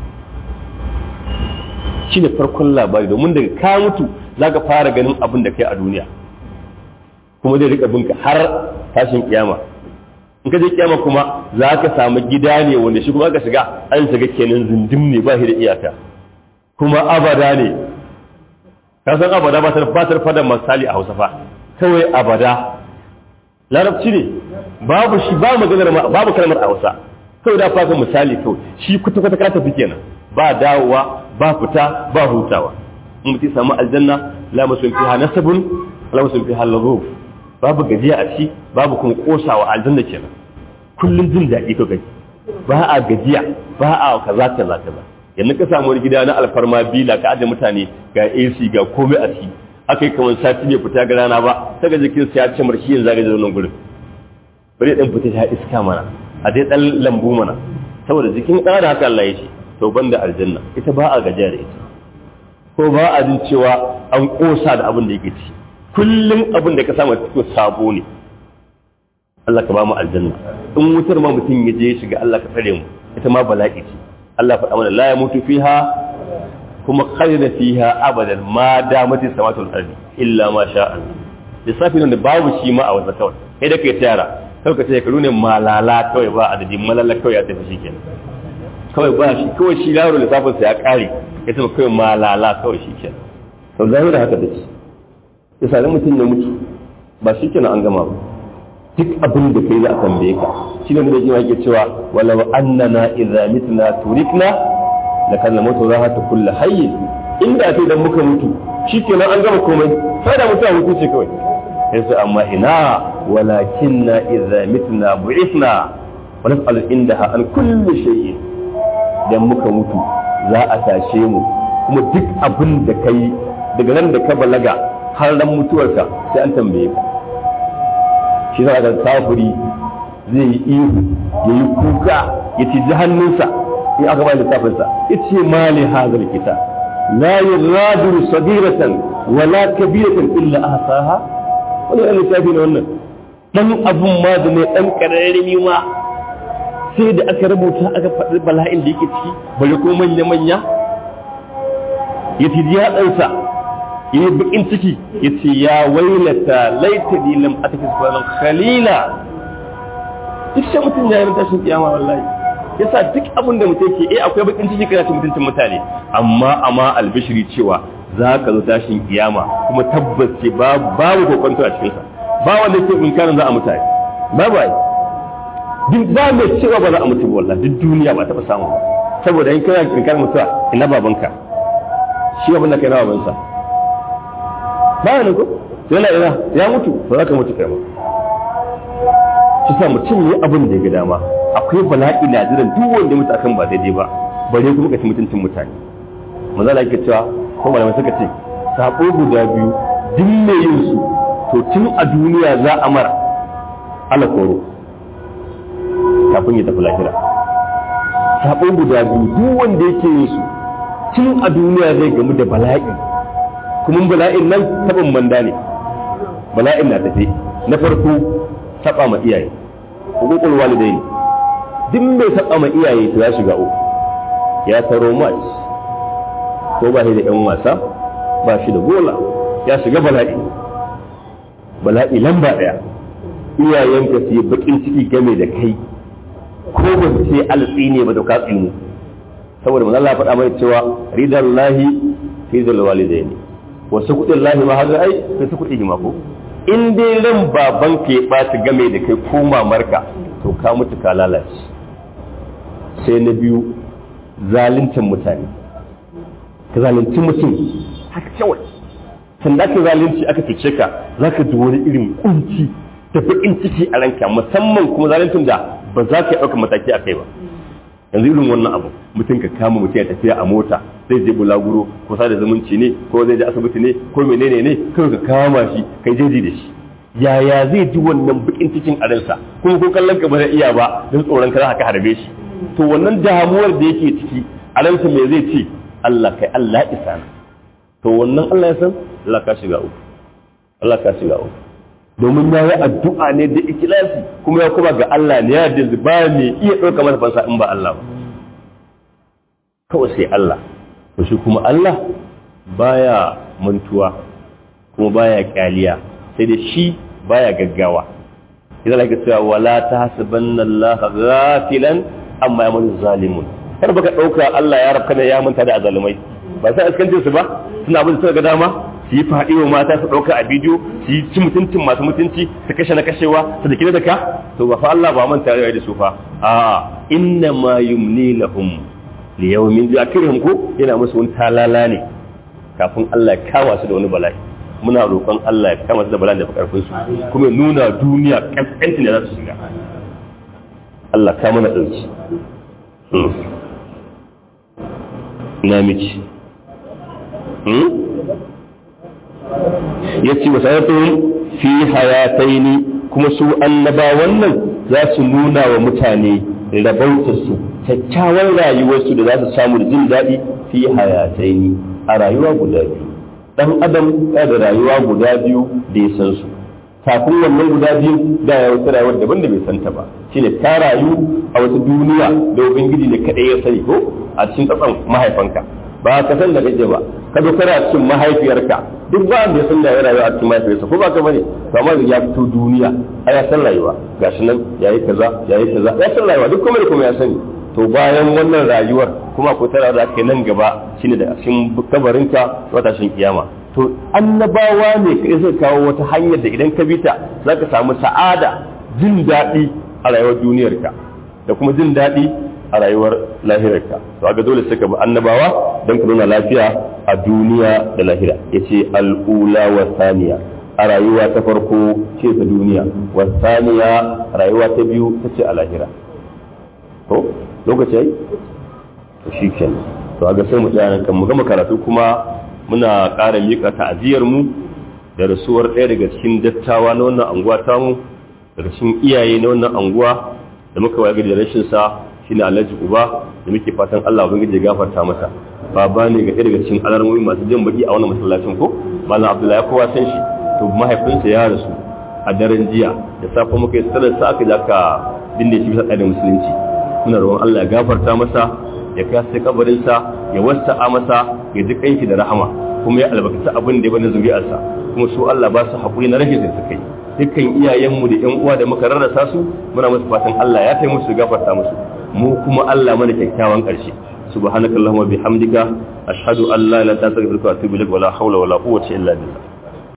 shine farkon labari domin daga ka mutu za ka fara ganin abin da kai a duniya kuma zai rika binka har tashin kiyama in ka je kiyama kuma za ka samu gida ne wanda shi kuma aka shiga an shiga kenan zindim ne ba shi da iyaka kuma abada ne ka san abada ba ta ba ta fada misali a Hausa fa kawai abada larabci ne babu shi ba maganar babu kalmar a Hausa kawai da faka misali kawai shi kuta kuta ka tafi kenan ba dawowa ba fita ba hutawa in mutum samu aljanna la masun fiha nasabun la masun fiha laghuf babu gajiya a ci babu kuma kosawa aljanna kenan kullun jin daɗi ka gaji ba a gajiya ba a kaza kaza kaza yanzu ka samu wani gida na alfarma bila ka aje mutane ga AC ga komai a ci aka yi kamar sati bai fita ga rana ba ta ga jikin sa ya ce marshi yanzu ga nan gurin bari dan fita ta iska mana a dai dan lambu mana saboda jikin ɗan haka Allah ya ce to banda aljanna ita ba a gajiya da ita ko ba a jin cewa an kosa da abin da yake ci kullum abin da ka samu cikin sabo ne Allah ka ba mu aljanna in wutar ma mutum ya je shiga Allah ka tsare mu ita ma bala'i ce Allah faɗa mana la yamutu fiha kuma khalida fiha abadan ma damati samatul ardi illa ma sha Allah lissafi nan da babu shi ma a wasa kawai kai da kai tayara kawai ka ce ka ne malala kawai ba adadi malala kawai ya tafi shikenan kawai ba shi kawai shi yaro lissafin sa ya kare ya tafi kawai malala kawai shikenan to zahira haka da shi yasa mutum ya mutu ba shikenan an gama ba duk abin da kai za a tambaye ka shi ne da yake yake cewa walau annana idza mitna turikna la kana mutu za ta kullu hayy inda sai dan muka mutu shikenan an gama komai sai da mutuwa mutu ce kawai sai amma ina walakinna idza mitna bu'ithna wa nas'alu indaha an kulli shay'in dan muka mutu za a tashe mu kuma duk abin da kai daga nan da ka balaga har ran mutuwarka sai an tambaye ka shi za ga kafiri zai yi ihu ya yi kuka ya ci ji hannunsa in aka bai littafinsa ya ce mali hazar kita la yuradu sagiratan wala kabiratan illa ahsaha wani ɗan littafi ne wannan dan abun ma da ne dan kararrimi ma sai da aka rubuta aka faɗi bala'in da yake ciki bari ko manya manya ya ci ji hatsansa yi bakin ciki ya ce ya wailata laita ni lam ataki subhanan khalila duk sai mutum ya yi tashin kiyama wallahi yasa duk abin da mutum ke eh akwai bakin ciki kana cin mutuncin mutane amma amma albishiri cewa za ka zo tashin kiyama kuma tabbas ce babu kokonto a cikin sa ba wanda ke inkarin za a mutane babu ai duk ba mai cewa ba za a mutu wallahi duk duniya ba taɓa samu saboda in kana inkarin mutuwa ina babanka shi abin da kai na babansa baya ne ko yana ina ya mutu ba za ka mutu kai ba shi sa mutum ne abin da ya ga dama akwai bala'i na jiran duk wanda mutu akan ba daidai ba bare kuma ka ci mutuncin mutane maza da cewa ko malamai suka ce sako guda biyu duk mai yin su to tun a duniya za a mara ala koro kafin ya tafi lahira sako guda biyu duk wanda yake yin su tun a duniya zai gamu da bala'i kuma bala'in nan taɓin manda ne bala'in na tafi na farko taɓa ma iyaye hukukul walidai ne duk mai taɓa ma iyaye to ya shiga uku ya taro mat ko ba shi da yan wasa ba shi da gola ya shiga bala'i bala'i lamba ɗaya iyayenka su yi bakin ciki game da kai ko ba su ce alatsi ne ba da ka tsinu saboda manzo Allah faɗa mai cewa ridallahi fi zal walidaini wasu kuɗin lahi ma haka ai kai su kuɗi ma ko in dai ran baban ka ya ɓaci game da kai ko mamarka to ka mutu ka lalace sai na biyu zaluncin mutane ka zalunci mutum haka kawai san da ka zalunci aka cuce ka za ka ji wani irin kunci da baƙin ciki a ranka musamman kuma zaluncin da ba za ka yi ɗaukar mataki a kai ba yanzu irin wannan abu mutum ka kama mutum ya tafiya a mota zai je bulaguro ko sada zumunci ne ko zai je asibiti ne ko menene ne kawai ka kama shi kai jeji da shi yaya zai ji wannan bakin cikin a ransa kuma ko kallon ka ba zai iya ba don tsoron ka za ka harbe shi to wannan damuwar da yake ciki a ransa me zai ce Allah kai Allah isa na to wannan Allah ya san Allah ka shiga uku Allah ka shiga uku domin ya yi addu'a ne da ikilasi kuma ya kuma ga Allah ne ya da ba mai iya ɗauka masa fansa in ba Allah ba kawai sai Allah to shi kuma Allah baya mantuwa kuma baya kyaliya sai da shi baya gaggawa idan ake cewa wala ta hasabanna Allah ghafilan amma ya mun zalimun kar baka ɗauka Allah ya rabka da ya manta da azalumai ba sai askance su ba suna abin da suka ga dama su yi faɗi wa mata su ɗauka a bidiyo su yi ci mutuncin masu mutunci su kashe na kashewa su da kira da ka to ba fa Allah ba manta da su fa a inna ma yumni lahum li yawmin yakirhum ko yana musu wani talala ne kafin Allah ya kawo su da wani bala'i muna roƙon Allah ya kama su da bala'i da fa karfin su kuma nuna duniya kaskantin da za su shiga Allah ka mana dauki na miki ya ce wasayatun fi hayataini kuma su annaba wannan za su nuna wa mutane rabautarsu kyakkyawan rayuwarsu da za su samu da jin daɗi fi hayataini a rayuwa guda biyu ɗan adam ya da rayuwa guda biyu da ya san su kafin wannan guda biyu da ya wata rayuwar daban da bai santa ba shine ta rayu a wata duniya da ubangiji ne kaɗai ya sani ko a cikin tsatson mahaifanka ba ka san da kake ba ka zo kana cikin mahaifiyarka duk ba da ya san da ya rayuwa a cikin mahaifiyarsa ko ba ka bane to amma ya fito duniya a ya san rayuwa gashi nan yayi kaza yayi kaza ya san rayuwa duk kuma da kuma ya sani to bayan wannan rayuwar kuma ko tara da kai nan gaba shine da cikin kabarinka wata shin kiyama to annabawa ne kai sai kawo wata hanyar da idan ka bi ta zaka samu sa'ada jin daɗi a rayuwar duniyarka da kuma jin daɗi a rayuwar lahirarka to aga dole sai ka bi annabawa don ka nuna lafiya a duniya da lahira yace al'ula wa saniya a rayuwa ta farko ce ta duniya wa saniya rayuwa ta biyu ta ce a lahira to lokaci yayi to shikenan to aga sai mu tsaya kan mu gama karatu kuma muna ƙara miƙa ta'aziyar mu da rasuwar ɗaya daga cikin dattawa na wannan anguwa tamu daga cikin iyaye na wannan anguwa da muka waye da rashin sa shine Alhaji Uba da muke fatan Allah ubangiji ya gafarta masa baba ne ga daga cikin alarmomi masu jin baki a wannan masallacin ko Malam Abdullahi kowa san shi to mahaifinsa ya rasu a daren jiya da safe muka yi sallar sa aka jaka binne shi bisa tsarin musulunci muna roƙon Allah ya gafarta masa ya kai kabarin sa ya wasa'a masa ya ji kanki da rahama kuma ya albarkaci abin da ya bani zuri'arsa kuma su Allah ba su haƙuri na rashin da suka yi dukkan iyayenmu da ƴan uwa da muka rarrasa su muna musu fatan Allah ya taimu su gafarta musu mu kuma Allah mana kyakkyawan ƙarshe subhanakallahumma bihamdika ashhadu an la ilaha illa anta astaghfiruka wa atubu ilaik wa la hawla wa la quwwata illa billah